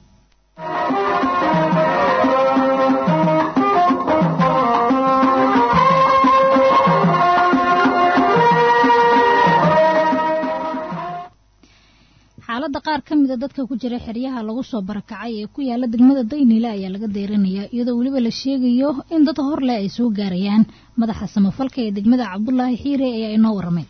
xaaladda qaar ka mida dadka ku jira xeryaha lagu soo barakacay ee ku yaala degmada daynile ayaa laga deyranayaa iyadoo weliba la sheegayo in dad horleh ay soo gaarayaan madaxa samafalka ee degmada cabdulaahi xiire ayaa inoo waramay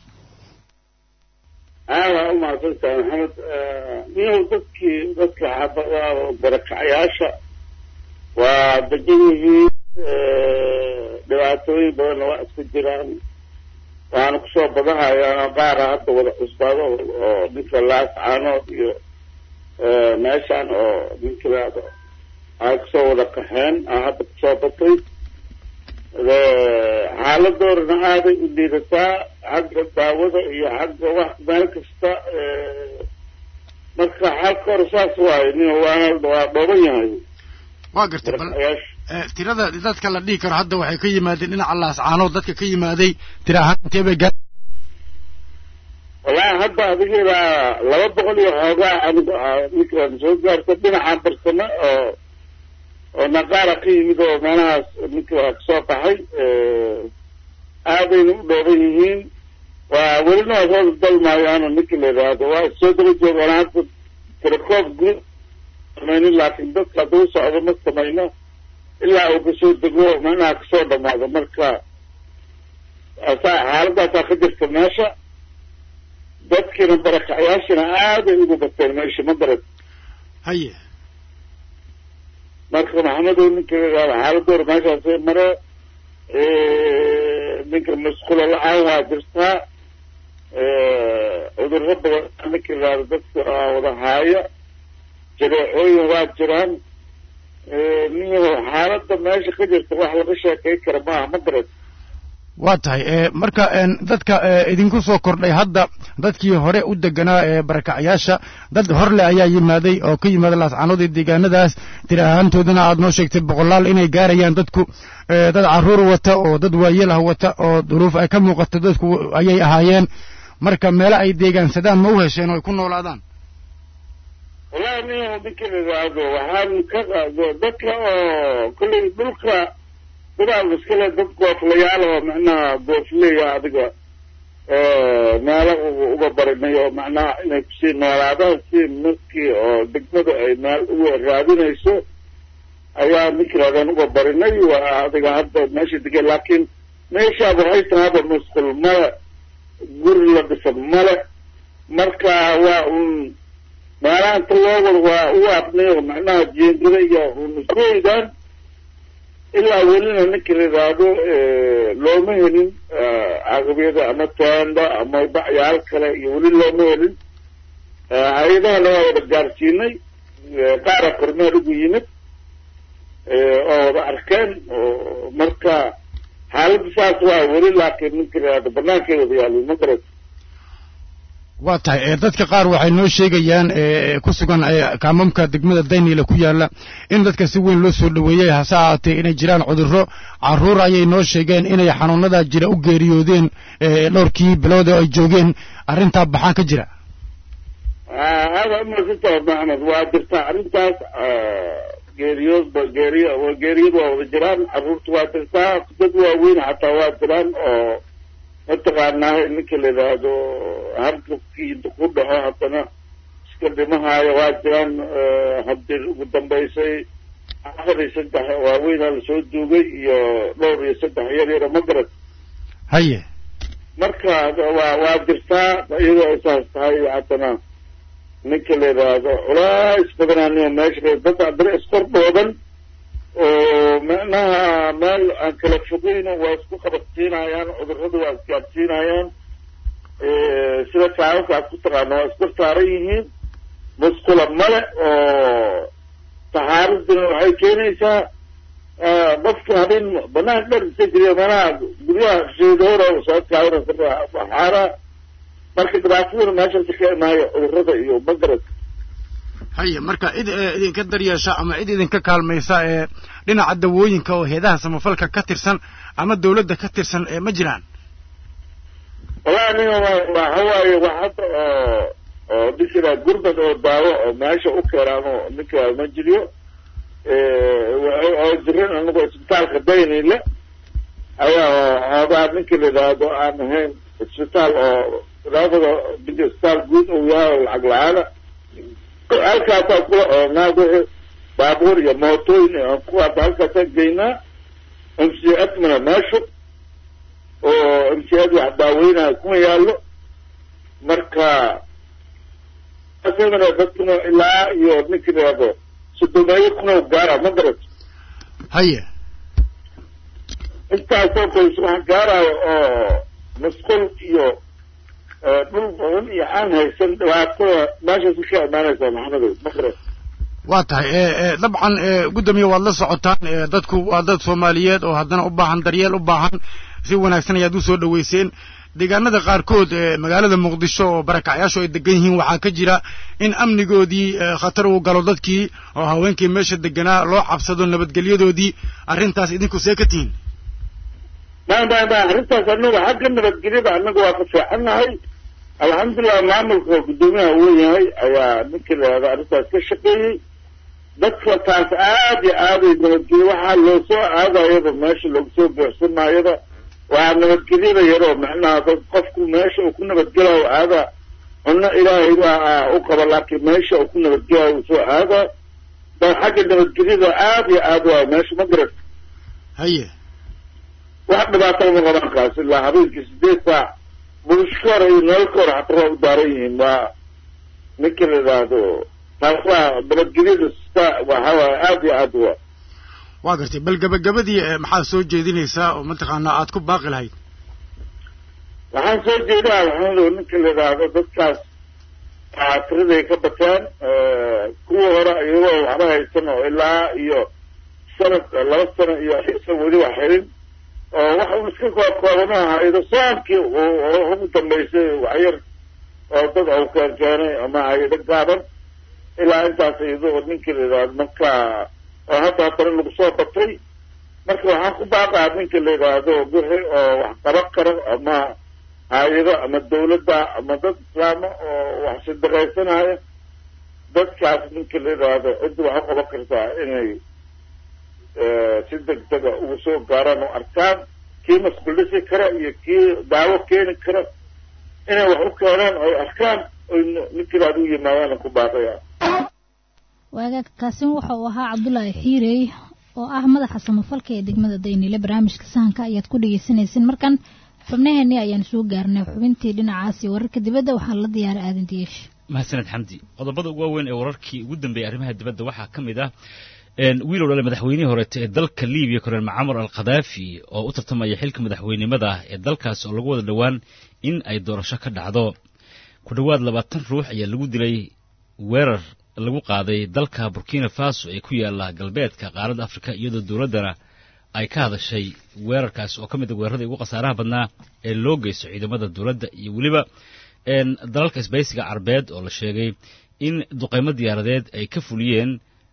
aada u mahadsantahay maxamed niyow dadkii dadka barakacayaasha waa degan yihiin dhibaatooyin badanna waa isku jiraan waana kusoo badanhayaanoo qaara hadda wada cusbaado oo ninka laascaanood iyo meeshaan oo ninkilaado ay kusoo wada qaxeen aa hadda kusoo batay xaaladoorana aaday u liidataa xagga daawada iyo xagga wax meel kasta marka xalka hore saas waayo nin waana waa dhooban yahay waa gartay bal tirada dadka la dhihi karo hadda waxay ka yimaadeen dhinaca laascaanood dadka ka yimaaday tira ahaan intee bay gaar wallaahi hadda adigiibaa laba boqol iyo xoogaa aniga ninkaan soo gaarta dhinaca barsame oo oo naqaara ka yimid oo meelahaas ninka kasoo baxay aadayna u dhooban yihiin waa welina waa soo dalmaayaano ninka la yidhaahdo waa soo daba joogaan hadda tirakoob guud samaynin laakiin dadka hadduu socdo ma samayno ilaa uu kasoo dego meelaha kasoo dhamaado marka asaa xaaladaasaa ka jirta meesha dadkiina barakacayaashina aaday ugu bateen meesha ma garad haye marka maxamedow ninka xaaladooda meeshaasay mare ninka masqulo la-aan waa jirtaa cudurro badan ninka yidhaahdo dadka wada haaya jareecooyin waa jiraan niyaho xaaladda meesha ka jirta wax laga sheekay kara maaha ma garad waa tahay marka dadka idinku soo kordhay hadda dadkii hore u deganaa ee barakacayaasha dad horle ayaa yimaaday oo ka yimaada laascaanood iyo deegaanadaas tiri ahaantoodana aad noo sheegtay boqolaal inay gaarayaan dadku dad caruur wata oo dad waayelah wata oo duruuf ay ka muuqato dadku ayay ahaayeen marka meelo ay deegaansadaan ma u hesheen oo ay ku noolaadaan wallahi nin ninka la yidhaahdo waxaan ka dadka oo kolley dhulka sidaa iskale dad gooflayaal oo macnaha goofleya adiga meelo uga barinay oo macnaha inay kusii noolaadaan si markii oo degmada ay meel uga raadinayso ayaa ninkilaadaan uga barinay waa adiga hadda meesha degay laakiin meeshaad waxay tahayba musqul male guri la dhisan male marka waa un meelaha inta loo wado waa u abnayo macnaha jeengada iyo unuskooydaan ilaa welina ninka la yidhaahdo looma helin caqabiyada ama teenda ama bacyaal kale iyo weli looma helin hay-adahana waa wada gaarsiinay qaara kormeer ugu yimid oo wada arkeen marka xaaladda saas waa weli laakiin ninka la yidhahdo banaankeeda wada yaalin ma garat waa tahay dadka qaar waxay noo sheegayaan ku sugan kaamamka degmada dayniile ku yaala in dadka si weyn loo soo dhoweeyey hase ahaatee inay jiraan cudurro carruur ayay noo sheegeen inay xanuunada jira u geeriyoodeen dhowrkii bilood oo ay joogeen arrintaa baxaan ka jira hada umadsanta maxmed waa jirtaa arrintaas geeriyoodba geeriy geeriyad waa wada jiraan carruurta waa jirtaa dad waaweyn xataa waa jiraan oo mataqaanaa ninka la yidhaahdo hargabkii ku dhaco haddana iska dhimahaayo waa jiraan haddii ugu dambaysay afar iyo saddex waaweynaa lasoo duugay iyo dhowr iyo saddex yar yara ma garat haye marka waa waa jirtaa iyadoo ay saas tahay haddana ninka la yidhaahdo culays badanaaniyo meesha dad haddana iskordhoodan oo macnaha meel aan kala fogeyno waa isku qabadsiinayaan cudurrada waa isgaadsiinayaan sida kaawaka aad ku taqaano waa isku saaran yihiin musqula male oo taxaaraduna waxay keenaysaa qofka habeen banaan dhar isa jiriya manaha guryaha sheedoora soo kaawina waxaara marka dhibaataduna meeshaasi ka imaayo cudurrada iyo magarad haye marka cid idinka daryeesha ama cid idinka kaalmaysa ee dhinaca dawooyinka oo heedaha samafalka ka tirsan ama dawladda ka tirsan ee ma jiraan wallahi nin waxa waaye wax hadda oo oo ninkira gurmad oo daawo oo meesha u keenaano ninka ma jiriyo oo jirin anagu isbitaalka daynile ayaa oogaa ninka la yidhaahdo aan ahayn isbitaal oo labada ninka isbitaal guud uu yahay oo lacag la-aana halkaasaa kula oonaa wixii baabuur iyo mootooyin kuwaas halkaasaan geynaa m c s mana meeshu oo m c s wax daaweynaya kuma yaallo marka asagana dadkuna ilaa iyo ninka yidhaahdo sodomeeyo kuna gaara ma garat haye intaasoo qoys wax gaarayo oo musqul iyo dhul badan iyo aan haysan dhibaatada meeshaasi ka imaanaysaa maxamedow ma garat waa tahay dabcan gudoomiye waad la socotaan dadku waa dad soomaaliyeed oo haddana u baahan daryeel u baahan si wanaagsan ayaad u soo dhoweyseen deegaanada qaarkood magaalada muqdisho oo barakacyaashu ay degan yihiin waxaa ka jira in amnigoodii khatar uu galo dadkii oo haweenkii meesha deganaa loo cabsado nabadgelyadoodii arrintaas idinku see ka tihiin ma ma ma arrintaas anaga xagga nabadgelyada anaga waa ka fiicannahay alxamdulilah maamulka guddoomiyaha uu yahay ayaa ninka la yihahdo arrintaas ka shaqeeyey dadka taas aad iyo aaday nabadgelyo waxaa loo soo aadayaba meesha loogu soo buuxsanaayaba waa nabadgelyada yaroo macnaha dad qofku meesha uu ku nabadgelayo aada cunno ilaahay baa u qaba laakiin meesha uu ku nabadgelayo uu soo aada da xagga nabadgelyada aad iyo aad waa meesha ma garat haye wax dhibaato uma qaban kaas ilaa habeenkii sideed saac bulshka hore iyo nololka hore xataa waa u daaran yihiin waa ninka la yidhaahdo taas waa nabadgelyada sta waxa waaye aad iyo aad waa waa gartay bal gabagabadii maxaad soo jeedinaysaa oo mataqaanaa aad ku baaqi lahayd waxaan soo jeedaa maxamedow ninka la yidhaahdo dadkaas tiraday ka bateen kuwa hore iyagoo waxba haysan oo ilaa iyo sanad laba sano iyo aysan weli wax helin oo waxa uu iska koobkoobana haydo soomkii ugu dambaysay waxyar oo dad au keen keenay ama haydo gaaban ilaa intaas iyadoo ninkii la yidhaahdo marka oo hadda haddana lagu soo batay marka waxaan ku baaqaa ninka la yidhaahdo wixii oo wax qaban karo ama hay-ado ama dawladda ama dad islaama oo wax sadaqaysanaya dadkaas ninka la yidhaahdo cidda waxay qaban kartaa inay si degdega ugu soo gaaraan oo arkaan kii masquldhisi kara iyo kii daawo keeni kara inay wax u keenaan oy arkaan oy ninka yidhahdo u yimaadaan ku baaqaya waagaag kaasin waxa uu ahaa cabdulaahi xiirey oo ah madaxa samafalka ee degmada daynile barnaamijka sahanka ayaad ku dhegeysanaysin markan xubnaheennii ayaan soo gaarnay xubintii dhinacaasi wararka dibadda waxaa la diyaaray aadan diyeesh mahadsaned xamdi qodobada ugu waaweyn ee wararkii ugu dambeeyey arrimaha dibadda waxaa ka mid ah wiilow dhale madaxweynihii horeete ee dalka libiya korneel macamar al khadaafi oo u tartamaya xilka madaxweynimada ee dalkaas oo lagu wada dhowaan in ay doorasho ka dhacdo ku dhowaad labaatan ruux ayaa lagu dilay weerar lagu qaaday dalka burkina faso ee ku yaala galbeedka qaaradda afrika iyadoo dowladdana ay ka hadashay weerarkaas oo ka mid a weeraradii ugu khasaaraha badnaa ee loo geysto ciidamada dowladda iyo weliba dalalka isbaysiga carbeed oo la sheegay in duqaymo diyaaradeed ay ka fuliyeen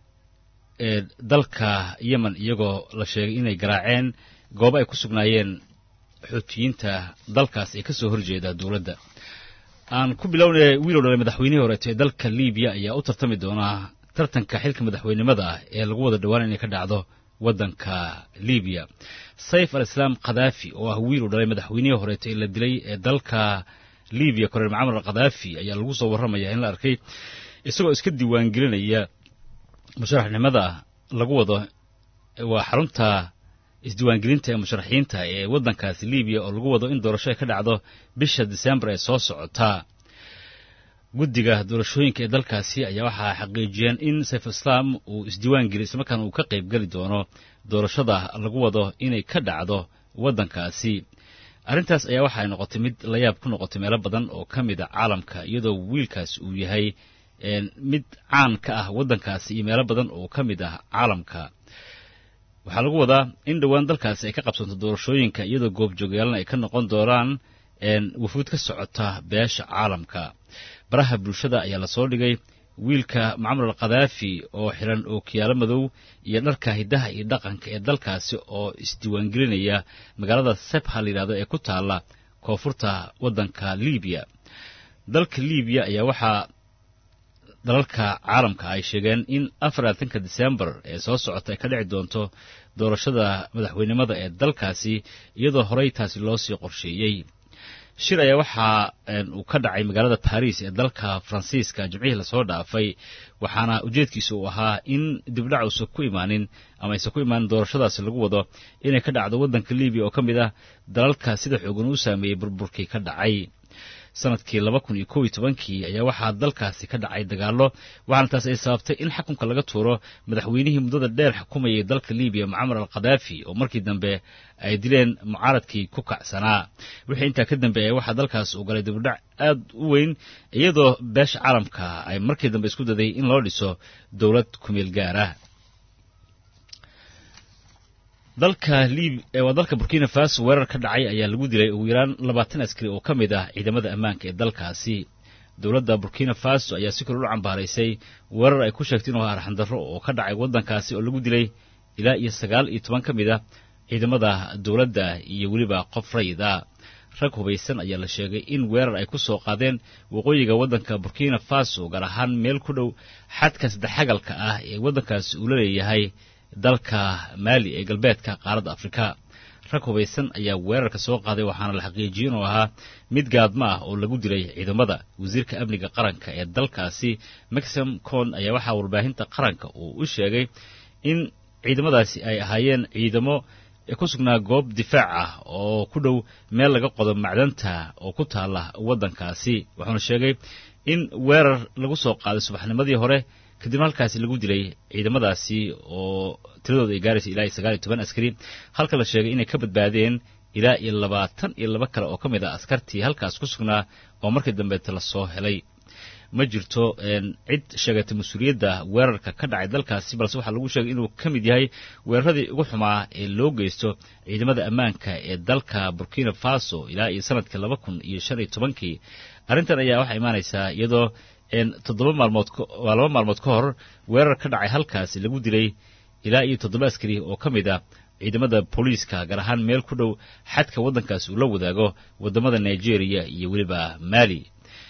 dalka yemen iyagoo la sheegay inay garaaceen goobo ay ku sugnaayeen xuutiyiinta dalkaas ee ka soo horjeeda dowladda aan ku bilownay wiilow dhalay madaxweynihii horeeto ee dalka libiya ayaa u tartami doonaa tartanka xilka madaxweynimada ah ee lagu wada dhowaan inay ka dhacdo waddanka libiya sayf al islaam khadaafi oo ah wiil u dhalay madaxweynihii horeeto ee la dilay ee dalka libiya koreel macamar al khadaafi ayaa lagu soo warramaya in la arkay isagoo iska diiwaangelinaya musharaxnimada lagu wado waa xarunta isdiiwaangelinta ee musharaxiinta ee waddankaasi libiya oo lagu wado in doorasho ay ka dhacdo bisha disembar ee soo socota guddiga doorashooyinka ee dalkaasi ayaa waxaa xaqiijiyeen in sayf islaam uu isdiiwaangeliy islamarkaana uu ka qayb geli doono doorashada lagu wado inay ka dhacdo waddankaasi arrintaas ayaa waxa ay noqotay mid layaab ku noqotay meelo badan oo ka mid a caalamka iyadoo wiilkaas uu yahay mid caan ka ah waddankaasi iyo meelo badan oo ka mid ah caalamka waxaa lagu wadaa in dhowaan dalkaasi ay ka qabsanto doorashooyinka iyadoo goobjoogyaalna ay ka noqon doonaan wafuud ka socota beesha caalamka baraha bulshada ayaa lasoo dhigay wiilka macmar al khadaafi oo xiran ookiyaalo madow iyo dharka hiddaha iyo dhaqanka ee dalkaasi oo isdiiwaangelinaya magaalada sebha la yidhahdo ee ku taalla koonfurta waddanka libiya dalka libiya ayaa waxaa dalalka caalamka ay sheegeen in afarlaatanka disembar ee soo socota ay ka dhici doonto doorashada madaxweynimada ee dalkaasi iyadoo horey taasi loo sii qorsheeyey shir ayaa waxaa uu ka dhacay magaalada baris ee dalka faransiiska jimcihii lasoo dhaafay waxaana ujeedkiisa uu ahaa in dibdhac uusan ku imaanin ama aysan ku imaanin doorashadaasi lagu wado inay ka dhacdo waddanka libiya oo ka mid ah dalalka sida xoogan u saameeyey burburkii ka dhacay sanadkii laba kun iyo kow iyo tobankii ayaa waxaa dalkaasi ka dhacay dagaallo waxaana taas ay sababtay in xukunka laga tuuro madaxweynihii muddada dheer xukumayay dalka libiya mucamar al khadaafi oo markii dambe ay dileen mucaaradkii ku kacsanaa wixii intaa ka dambeeyay waxaa dalkaas uu galay dibudhac aad u weyn iyadoo beesha caalamka ay markii dambe isku daday in loo dhiso dowlad kumeel gaara dalka lib waa dalka burkina faso weerar ka dhacay ayaa lagu dilay ugu yaraan labaatan askari oo ka mid ah ciidamada ammaanka ee dalkaasi dowladda burkina faso ayaa si kale u cambaaraysay weerar ay ku sheegtay inuu arxandarro oo ka dhacay waddankaasi oo lagu dilay ilaa iyo sagaal iyo toban ka mid ah ciidamada dowladda iyo weliba qof rayida rag hubaysan ayaa la sheegay in weerar ay ku soo qaadeen waqooyiga waddanka burkina faso gaar ahaan meel ku dhow xadka saddexagalka ah ee waddankaasi uu la leeyahay dalka maali ee galbeedka qaaradda afrika rag hubaysan ayaa weerarka soo qaaday waxaana la xaqiijiyey inuu ahaa mid gaadmo ah oo lagu dilay ciidamada wasiirka amniga qaranka ee dalkaasi maxim con ayaa waxaa warbaahinta qaranka uu u sheegay in ciidamadaasi ay ahaayeen ciidamo ku sugnaa goob difaac ah oo ku dhow meel laga qodo macdanta oo ku taala waddankaasi wuxuuna sheegay in weerar lagu soo qaaday subaxnimadii hore kadibna halkaasi lagu dilay ciidamadaasi oo tiradooda ay gaaraysa ilaa iyo sagaal iyo toban askari halka la sheegay inay ka badbaadeen ilaa iyo labaatan iyo laba kale oo ka mid ah askartii halkaas ku sugnaa oo markii dambeeta la soo helay ma jirto cid sheegatay mas-uuliyadda weerarka ka dhacay dalkaasi balse waxaa lagu sheegay inuu ka mid yahay weeraradii ugu xumaa ee loo geysto ciidamada ammaanka ee dalka burkina faso ilaa iyo sanadkii laba kun iyo shan iyo tobankii arrintan ayaa waxaa imaanaysaa iyadoo toddoba maalmood waa laba maalmood ka hor weerar ka dhacay halkaasi lagu dilay ilaa iyo toddoba askari oo ka mid ah ciidamada booliiska gaar ahaan meel ku dhow xadka waddankaasi uu la wadaago waddamada nigeria iyo weliba mali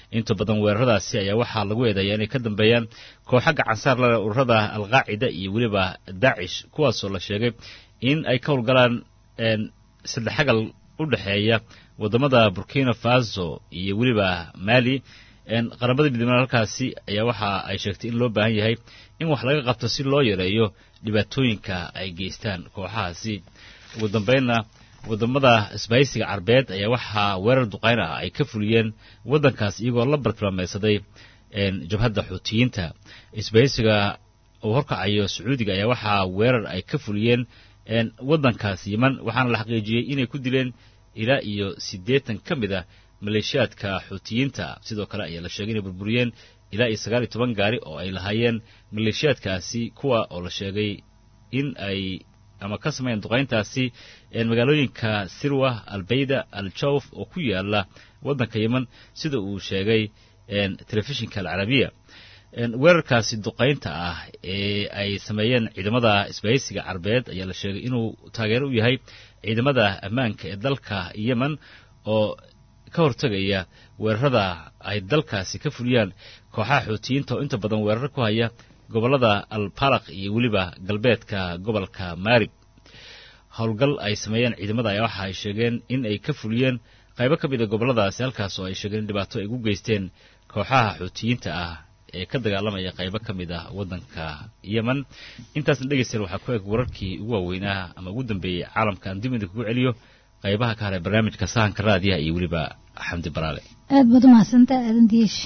inta badan weeraradaasi ayaa waxaa lagu eedeeyaa inay ka dambeeyaan kooxa gacansaar lale ururada alqaacida iyo weliba daacish kuwaasoo la sheegay in ay ka howlgalaan saddexagal u dhexeeya waddamada burkina faso iyo weliba mali qaramada midoobe halkaasi ayaa waxa ay sheegtay in loo baahan yahay in wax laga qabto si loo yareeyo dhibaatooyinka ay geystaan kooxahaasi ugu dambeynna waddamada isbahaysiga carbeed ayaa waxaa weerar duqayn ah ay ka fuliyeen waddankaas iyagoo la bartilmaameysaday jabhadda xuutiyiinta isbahaysiga uu horkacayo sacuudiga ayaa waxaa weerar ay ka fuliyeen waddankaas yeman waxaana la xaqiijiyey inay ku dileen ilaa iyo siddeetan ka mid ah maleeshiyaadka xuutiyiinta sidoo kale ayaa la sheegay inay burburiyeen ilaa iyo sagaal iyo toban gaari oo ay lahaayeen maleeshiyaadkaasi kuwa oo la sheegay in ay ama ka sameeyeen duqayntaasi magaalooyinka sirwa albayda al jawf oo ku yaala waddanka yeman sida uu sheegay telefishinka alcarabiya weerarkaasi duqaynta ah ee ay sameeyeen ciidamada isbahaysiga carbeed ayaa la sheegay inuu taageero u yahay ciidamada ammaanka ee dalka yemen oo ka hortegaya weerarada ay dalkaasi ka fuliyaan kooxaha xuutiyiinta oo inta badan weerar ku haya gobollada albalaq iyo weliba galbeedka gobolka maarib howlgal ay sameeyeen ciidamada ayaa waxa ay sheegeen in ay ka fuliyeen qaybo ka mid a gobolladaasi halkaas oo ay sheegeen in dhibaato ay ugu geysteen kooxaha xuutiyiinta ah ee ka dagaalamaya qaybo ka mid ah waddanka yemen intaasna dhegeystayaal waxaa ku eg wararkii ugu waaweynaa ama ugu dambeeyey caalamka aan dib idinkugu celiyo qaybaha ka haray barnaamijka sahanka raadiyaha iyo weliba xamdi baraale aad baad u mahadsantaa aadan diyeeshi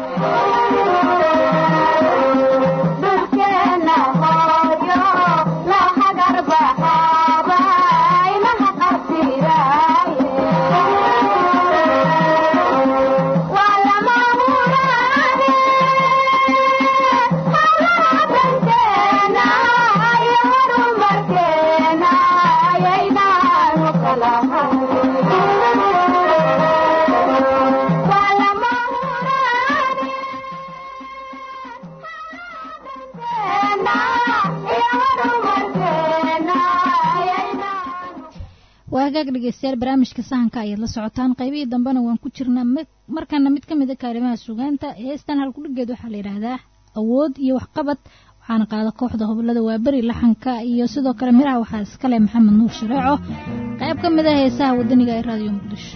hagaag dhegeystayaal barnaamijka sahanka ayaad la socotaan qaybihii dambena waan ku jirnaa markana mid ka mid a kaalimaha sugaanta heestan halkudhigeed waxaa la yidhaahdaa awood iyo waxqabad waxaana qaada kooxda hobolada waaberi laxanka iyo sidoo kale miraha waxaa iskale maxamed nuur shareeco qayb ka mid a heesaha wadaniga ee raadiyo muqdisho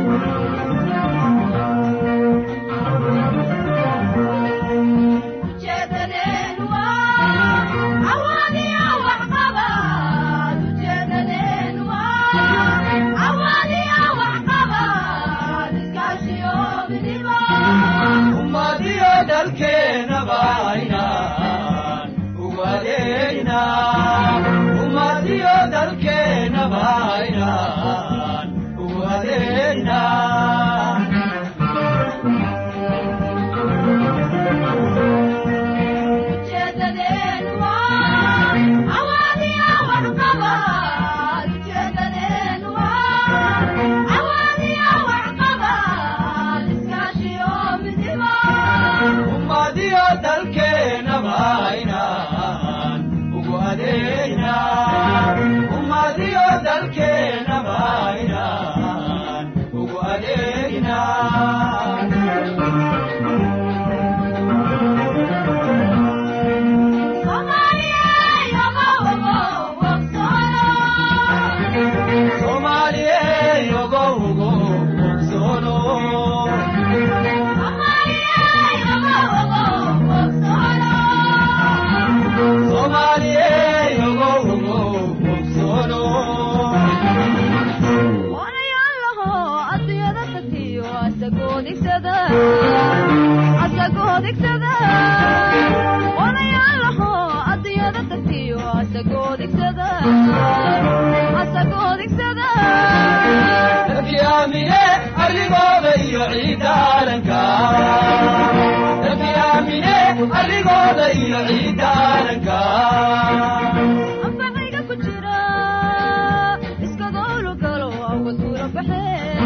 Yeah.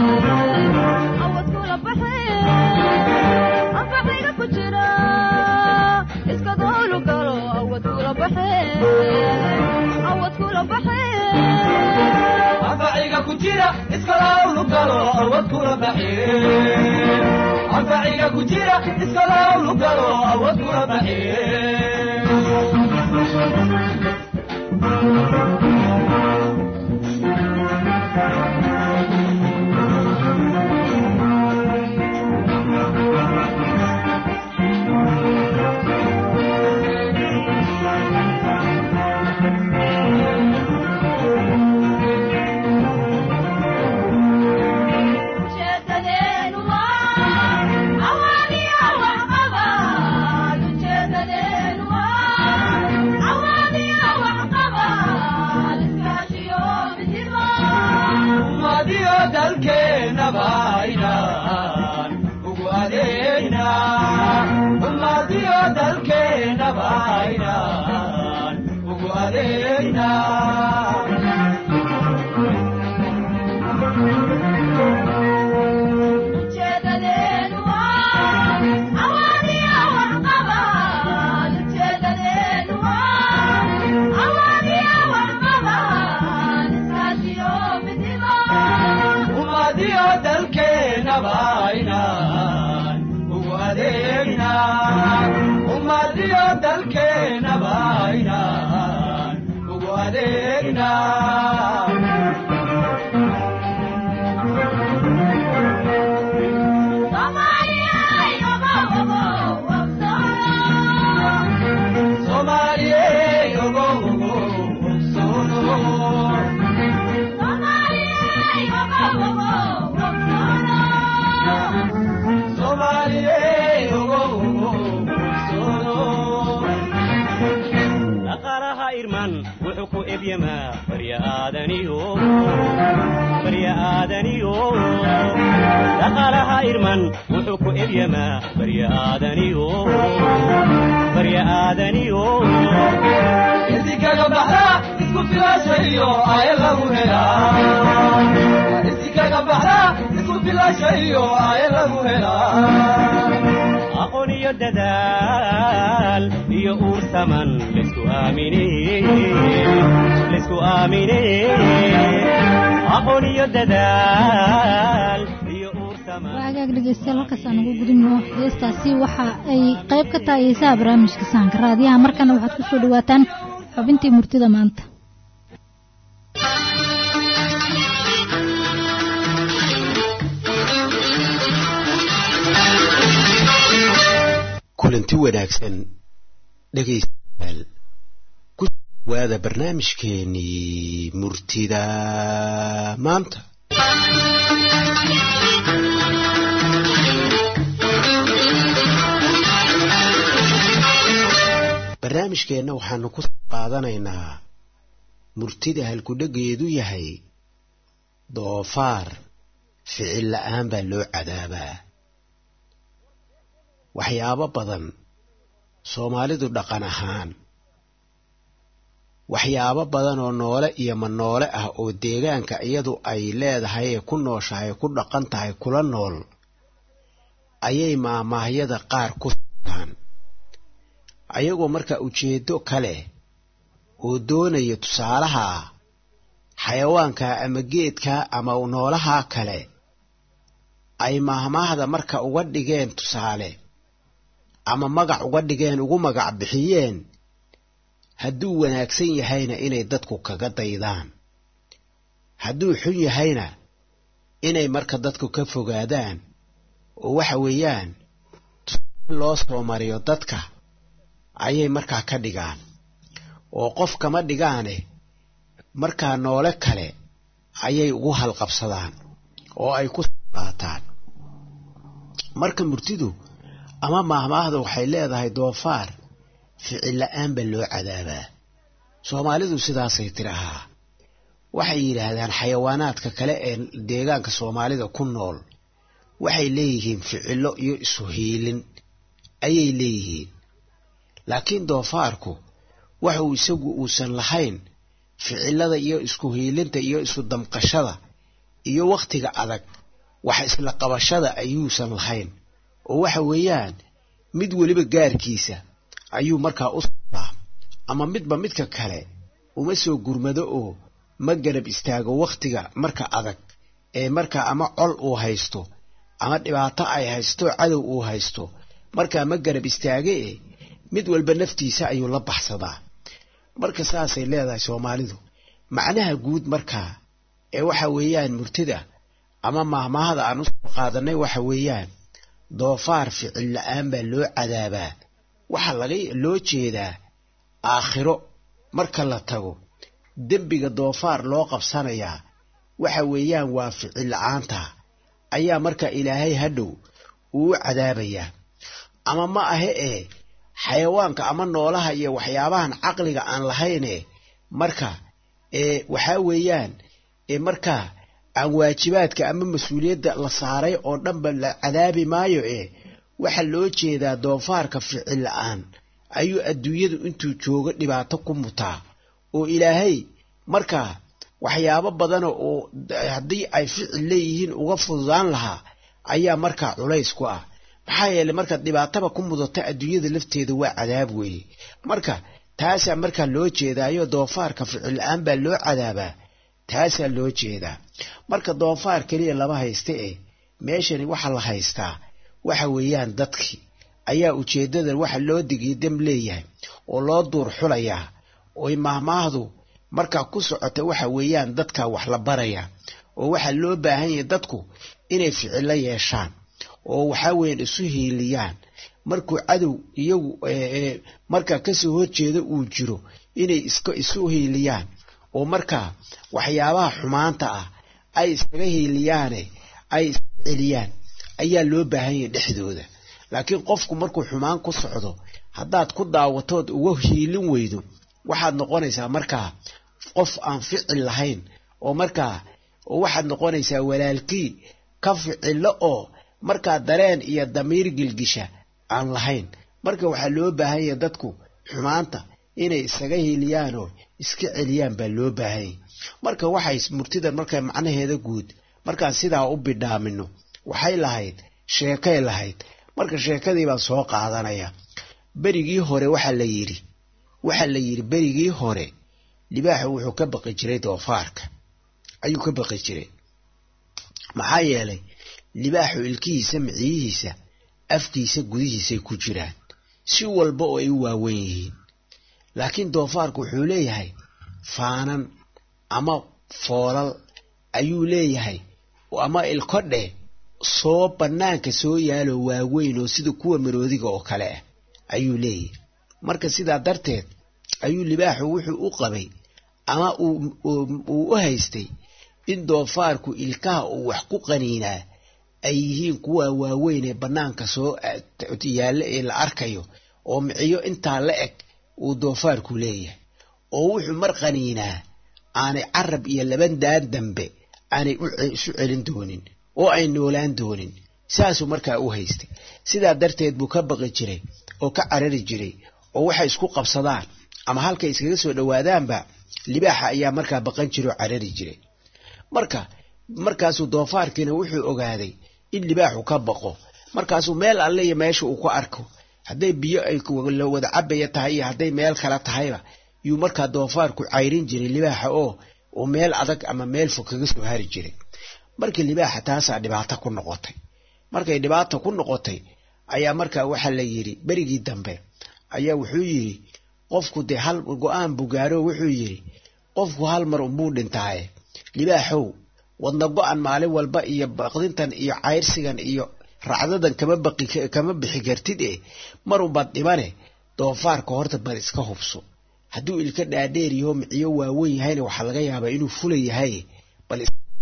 anfaciga ku jira iskalawlu galo awad kula baxiye anfaciga ku jira iskalawlu galo awad kula baxiye ummadiyo dalkeenaba inaan ugu adeegna ummadiyo dalkeenaba inaan ugu adeegna ummadiyo dalkeenaba inaan ugu adeegna ummadiyo dalkeenaba inaan ugu adeegna Somaliye, ogo, ogo, solo. dhaqaalaha irman wuxuu ku ebyamaa barya aadaniyo barya aadaniyo dhaqaalaha irman wuxuu ku ebyamaa barya aadaniyo barya aadaniyo isikaga baxda isku filaashayo aye lagu helaa isikaga baxda isku filaashayo aye lagu helaa aqoon iyo dadaal iyo uur saman laysku aamine laysku aamine aqoon iyo dadaal iyo uur saman waa hagaag dhegeystayaal halkaas aan ugu gudubno heestaasi waxa ay qayb ka tahay heesaha barnaamijka sahanka raadiyaha markana waxaad ku soo dhawaataan xubintii murtida maanta kulanti wanaagsan dhegaystayaal ku dhawaada barnaamijkeenii murtida maanta barnaamijkeenna waxaanu ku qaadanaynaa murtida halkudhegeedu yahay doofaar ficil la'aan baa loo cadaabaa waxyaabo badan soomaalidu dhaqan ahaan waxyaabo badan oo noole iyo ma noole ah oo deegaanka iyadu ay leedahay ee ku nooshahay ku dhaqan tahay kula nool ayay maamaahyada qaar ku staan ayagoo marka ujeeddo kale oo doonaya tusaalaha xayawaanka ama geedka ama noolaha kale ay maahmaahda marka uga dhigeen tusaale ama magac uga dhigeen ugu magac bixiyeen hadduu wanaagsan yahayna inay dadku kaga daydaan hadduu xun yahayna inay marka dadku ka fogaadaan oo waxa weeyaan tusaale loo soo mariyo dadka ayay markaa ka dhigaan oo qof kama dhigaane markaa noole kale ayay ugu halqabsadaan oo ay ku qaataan marka murtidu ama maahmaahda waxay leedahay doofaar ficil la'aan baa loo cadaabaa soomaalidu sidaasay tirahaa waxay yidhaahdaan xayawaanaadka kale ee deegaanka soomaalida ku nool waxay leeyihiin ficillo iyo isu hiilin ayay leeyihiin laakiin doofaarku waxuu isagu uusan lahayn ficillada iyo isku hiilinta iyo isu damqashada iyo wakhtiga adag wax isla qabashada ayuusan lahayn oo waxa weeyaan mid weliba gaarkiisa ayuu markaa u socdaa ama midba midka kale uma soo gurmado oo ma garab istaago wakhtiga marka adag ee markaa ama col uu haysto ama dhibaato ay haysto cadow uu haysto markaa ma garab istaage e mid walba naftiisa ayuu la baxsadaa marka saasay leedahay soomaalidu macnaha guud markaa ee waxa weeyaan murtida ama maahmaahada aan usoo qaadanay waxa weeyaan doofaar ficil la-aan baa loo cadaabaa waxaa laga loo jeedaa aakhiro marka la tago dembiga doofaar loo qabsanayaa waxa weeyaan waa ficil la-aanta ayaa marka ilaahay hadhow uu u cadaabayaa ama ma ahe ee xayawaanka ama noolaha iyo waxyaabahan caqliga aan lahayne marka ee waxaa weeyaan ee markaa aan waajibaadka ama mas-uuliyadda la saaray oo dhanba la cadaabi maayo ee waxaa loo jeedaa doofaarka ficil la-aan ayuu adduunyadu intuu joogo dhibaato ku mutaa oo ilaahay markaa waxyaabo badana oo haddii ay ficil leeyihiin uga fududaan lahaa ayaa markaa culays ku ah maxaa yeeley markaad dhibaataba ku mudata adduunyada lafteeda waa cadaab weeye marka taasaa markaa loo jeedaayo doofaarka ficil la-aan baa loo cadaabaa taasaa loo jeedaa marka doofaar keliya lama haysta eh meeshani waxa la haystaa waxa weeyaan dadkii ayaa ujeeddadan waxa loo digii dam leeyahay oo loo duur xulayaa oy maahmaahdu markaa ku socota waxa weeyaan dadkaa wax la baraya oo waxaa loo baahan yahay dadku inay ficilo yeeshaan oo waxaa weeyaan isu hiiliyaan markuu cadow iyagu markaa kasoo horjeeda uu jiro inay iska isu hiiliyaan oo markaa waxyaabaha xumaanta ah ay iskaga hiiliyaane ay iska celiyaan ayaa loo baahan yahay dhexdooda laakiin qofku markuu xumaan ku socdo haddaad ku daawatood uga hiilin weydo waxaad noqonaysaa markaa qof aan ficil lahayn oo markaa oo waxaad noqonaysaa walaalkii ka ficilo oo markaa dareen iyo damiir gilgisha aan lahayn marka waxaa loo baahan yahay dadku xumaanta inay isaga hiiliyaanoo iska celiyaan baa loo baahanyay marka waxay murtidan marka macnaheeda guud markaan sidaa u bidhaamino waxay lahayd sheekay lahayd marka sheekadii baan soo qaadanaya berigii hore waxaa la yidhi waxaa la yidhi berigii hore libaaxu wuxuu ka baqi jiray doofaarka ayuu ka baqi jiray maxaa yeelay libaaxu ilkihiisa miciyihiisa afkiisa gudihiisay ku jiraan si walba oo ay u waawen yihiin laakiin doofaarku wuxuu leeyahay faanan ama foolal ayuu leeyahay ama ilkodhe soo bannaanka soo yaalo waaweyn oo sida kuwa maroodiga oo kale ah ayuu leeyahay marka sidaa darteed ayuu libaaxu wuxuu u qabay ama uu u haystay in doofaarku ilkaha uu wax ku qaniinaa ay yihiin kuwa waaweyn ee bannaanka soo yaalla ee la arkayo oo miciyo intaa la eg uu doofaarku leeyahay oo wuxuu mar qaniinaa aanay carab iyo laban daan dambe aanay isu celin doonin oo ay noolaan doonin saasuu markaa u haystay sidaa darteed buu ka baqi jiray oo ka carari jiray oo waxay isku qabsadaan ama halkay iskaga soo dhowaadaanba libaaxa ayaa markaa baqan jiray oo carari jiray marka markaasuu doofaarkiina wuxuu ogaaday in libaaxu ka baqo markaasuu meel alle iyo meesha uu ku arko hadday biyo ay la wada cabaya tahay iyo hadday meel kale tahayba yuu markaa doofaarku cayrin jiray libaaxa oo uu meel adag ama meel fog kaga soo hari jiray markii libaaxa taasaa dhibaato ku noqotay markay dhibaato ku noqotay ayaa markaa waxaa la yidhi berigii dambe ayaa wuxuu yidhi qofku dee hal go-aan buu gaaro wuxuu yidhi qofku hal mar unbuu dhintaaye libaaxow wadna go-an maalin walba iyo baqdintan iyo cayrsigan iyo racdadan kama baqi kama bixi kartid e marunbaad dhimane doofaarka horta bal iska hubso hadduu ilka dhaadheer yaho miciyo waawen yahayna waxaa laga yaabaa inuu fula yahay bal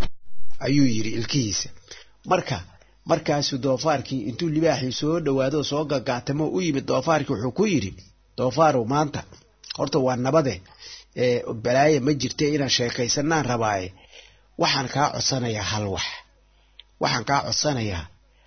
ayuu yidhi ilkihiisa marka markaasuu doofaarkii intuu libaaxii soo dhawaado soo gagaatamo u yimid doofaarkii wuxuu ku yidhi doofaarow maanta horta waa nabade balaaye ma jirte inaan sheekaysanaan rabaaye waxaan kaa codsanayaa hal wax waxaan kaa codsanayaa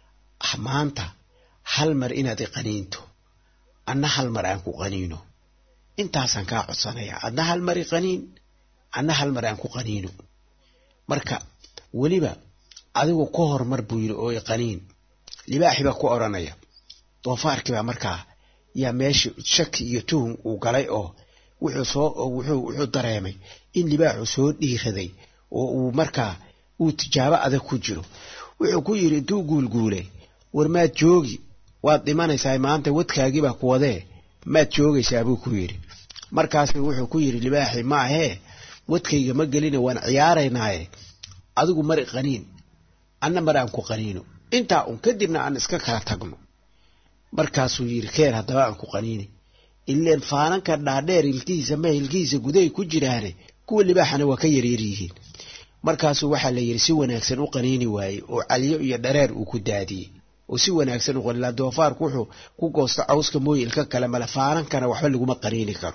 maanta hal mar inaad iqaniinto anna hal mar aan ku qaniino intaasaan kaa codsanayaa adna hal mar iqaniin anna hal mar aan ku qaniino marka weliba adigu ka hormar buu yidhi oo iqaniin libaaxi baa ku odhanaya doofaarkii baa markaa yaa meesha shaki iyo tuhum uu galay oo wuxuu soo wuxuu wuxuu dareemay in libaaxu soo dhiiraday oo uu markaa uu tijaabo adag ku jiro wuxuu ku yidhi intuu guulguulay war maad joogi waad dhimanaysaa maanta wadkaagii baa ku wadee maad joogaysaa buu ku yidhi markaasu wuxuu ku yidhi libaaxi ma ahee wadkayga ma gelina waan ciyaaraynaaye adigu mar qaniin anna mar aan ku qaniino intaa un kadibna aan iska kala tagno markaasuu yidhi keen haddaba aan ku qaniini ileen faananka dhaadheer ilkihiisa ma ilkihiisa gudahay ku jiraane kuwa libaaxana waa ka yaryar yihiin markaasuu waxaa la yidhi si wanaagsan u qaniini waayey oo caliyo iyo dhareer uu ku daadiyey oo si wanaagsan u qanila doofaarku wuxuu ku goosto cawska mooye ilka kale male faanankana waxba laguma qaniini karo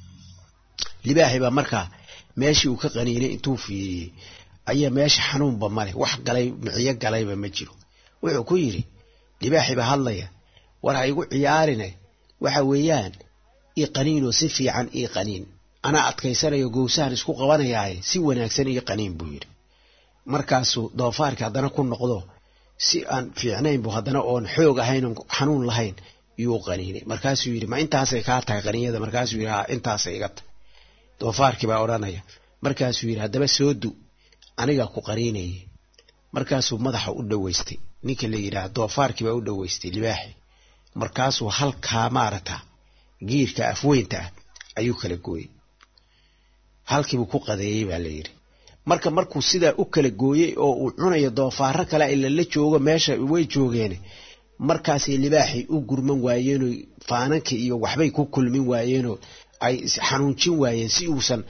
libaaxi baa markaa meeshii uu ka qaniinay intuu fiiriyey ayaa meesha xanuunba male wax galay miciyo galayba ma jiro wuxuu ku yidhi libaaxi baa hadlaya war ha igu ciyaarine waxa weeyaan ii qaniinoo si fiican ii qaniin anaa adkaysanayo gowsahan isku qabanayaaye si wanaagsan ii qaniin buu yidhi markaasuu doofaarkii haddana ku noqdo si aan fiicnayn bu haddana oon xoog ahayn oon xanuun lahayn yuu qaniinay markaasuu yidhi ma intaasay kaa tahay qaniinyada markaasuu yidhi ha intaasay iga tahay doofaarkii baa odhanaya markaasuu yidhi haddaba soo du anigaa ku qaniinayay markaasuu madaxa u dhoweystay ninka la yidhaah doofaarkii baa u dhoweystay libaaxi markaasuu halkaa maarata giirka afweynta ah ayuu kala gooyey halkiibuu ku qadeeyey baa la yidhi marka markuu sidaa u kala gooyey oo uu cunayo doofaaro kale ila la joogo meesha way joogeen markaasay libaaxii u gurman waayeenoo faanankii iyo waxbay ku kulmin waayeenoo ay xanuunjin waayeen si uusan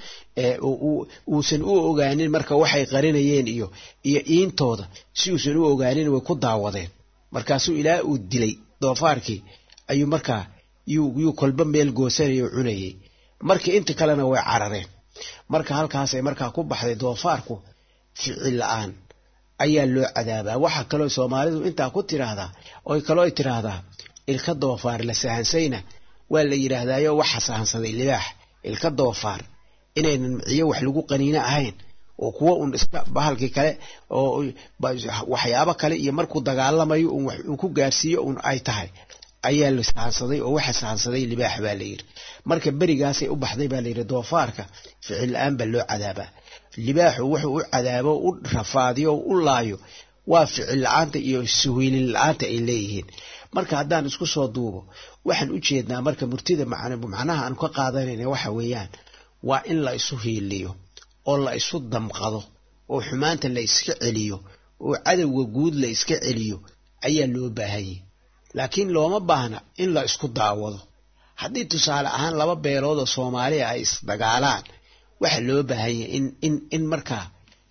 uusan u ogaanin marka waxay qarinayeen iyo iyo iintooda si uusan u ogaanin way ku daawadeen markaasuu ilaa uu dilay doofaarkii ayuu markaa yuu kolba meel goosanaya oo cunayay markii inta kalena way carareen marka halkaasay markaa ku baxday doofaarku ficil la-aan ayaa loo cadaabaa waxaa kaloo soomaalidu intaa ku tiraahdaa oy kaloo ay tiraahdaa ilka doofaar la sahansayna waa la yidhaahdaayo waxa sahansaday libaax ilka doofaar inaynan miciyo wax lagu qaniino ahayn oo kuwa un iska bahalkii kale oo waxyaabo kale iyo markuu dagaalamayo un wax uu ku gaarsiiyo un ay tahay ayaa la sahansaday oo waxa sahansaday libaax baa la yidhi marka berigaasay u baxday baa layidhi doofaarka ficil la-aan baa loo cadaabaa libaaxu wuxuu u cadaabo u rafaadiyo o u laayo waa ficil la-aanta iyo suhiilin la-aanta ay leeyihiin marka haddaan isku soo duubo waxaan u jeednaa marka murtida macnaha aan ka qaadanayna waxa weeyaan waa in la isu hiiliyo oo la isu damqado oo xumaanta la iska celiyo oo cadowga guud la iska celiyo ayaa loo baahanyay laakiin looma baahna in la isku daawado haddii tusaale ahaan laba beelood oo soomaaliya ay isdagaalaan waxaa loo baahanyay in in in markaa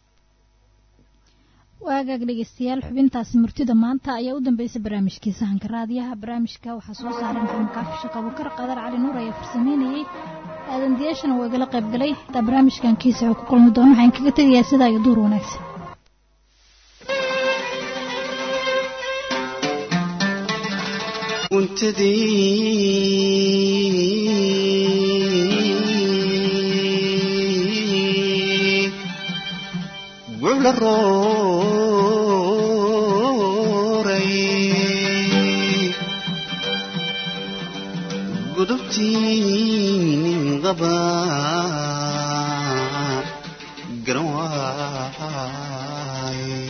waagaag dhegeystayaal xubintaasi murtida maanta ayaa u dambeysay barnaamijkii sahanka raadiyaha barnaamijka waxaa soo saaray maxamed kaafi shaqabukar qadar cali nuur ayaa farsameynayey aadan diyaashana waa igala qayb galay hataa barnaamijkan kiisa wuxuu ku kulmi doono waxaan kaga tegayaa sidaa iyo duur wanaagsan gucla rooray gudubtiin qaba garan waay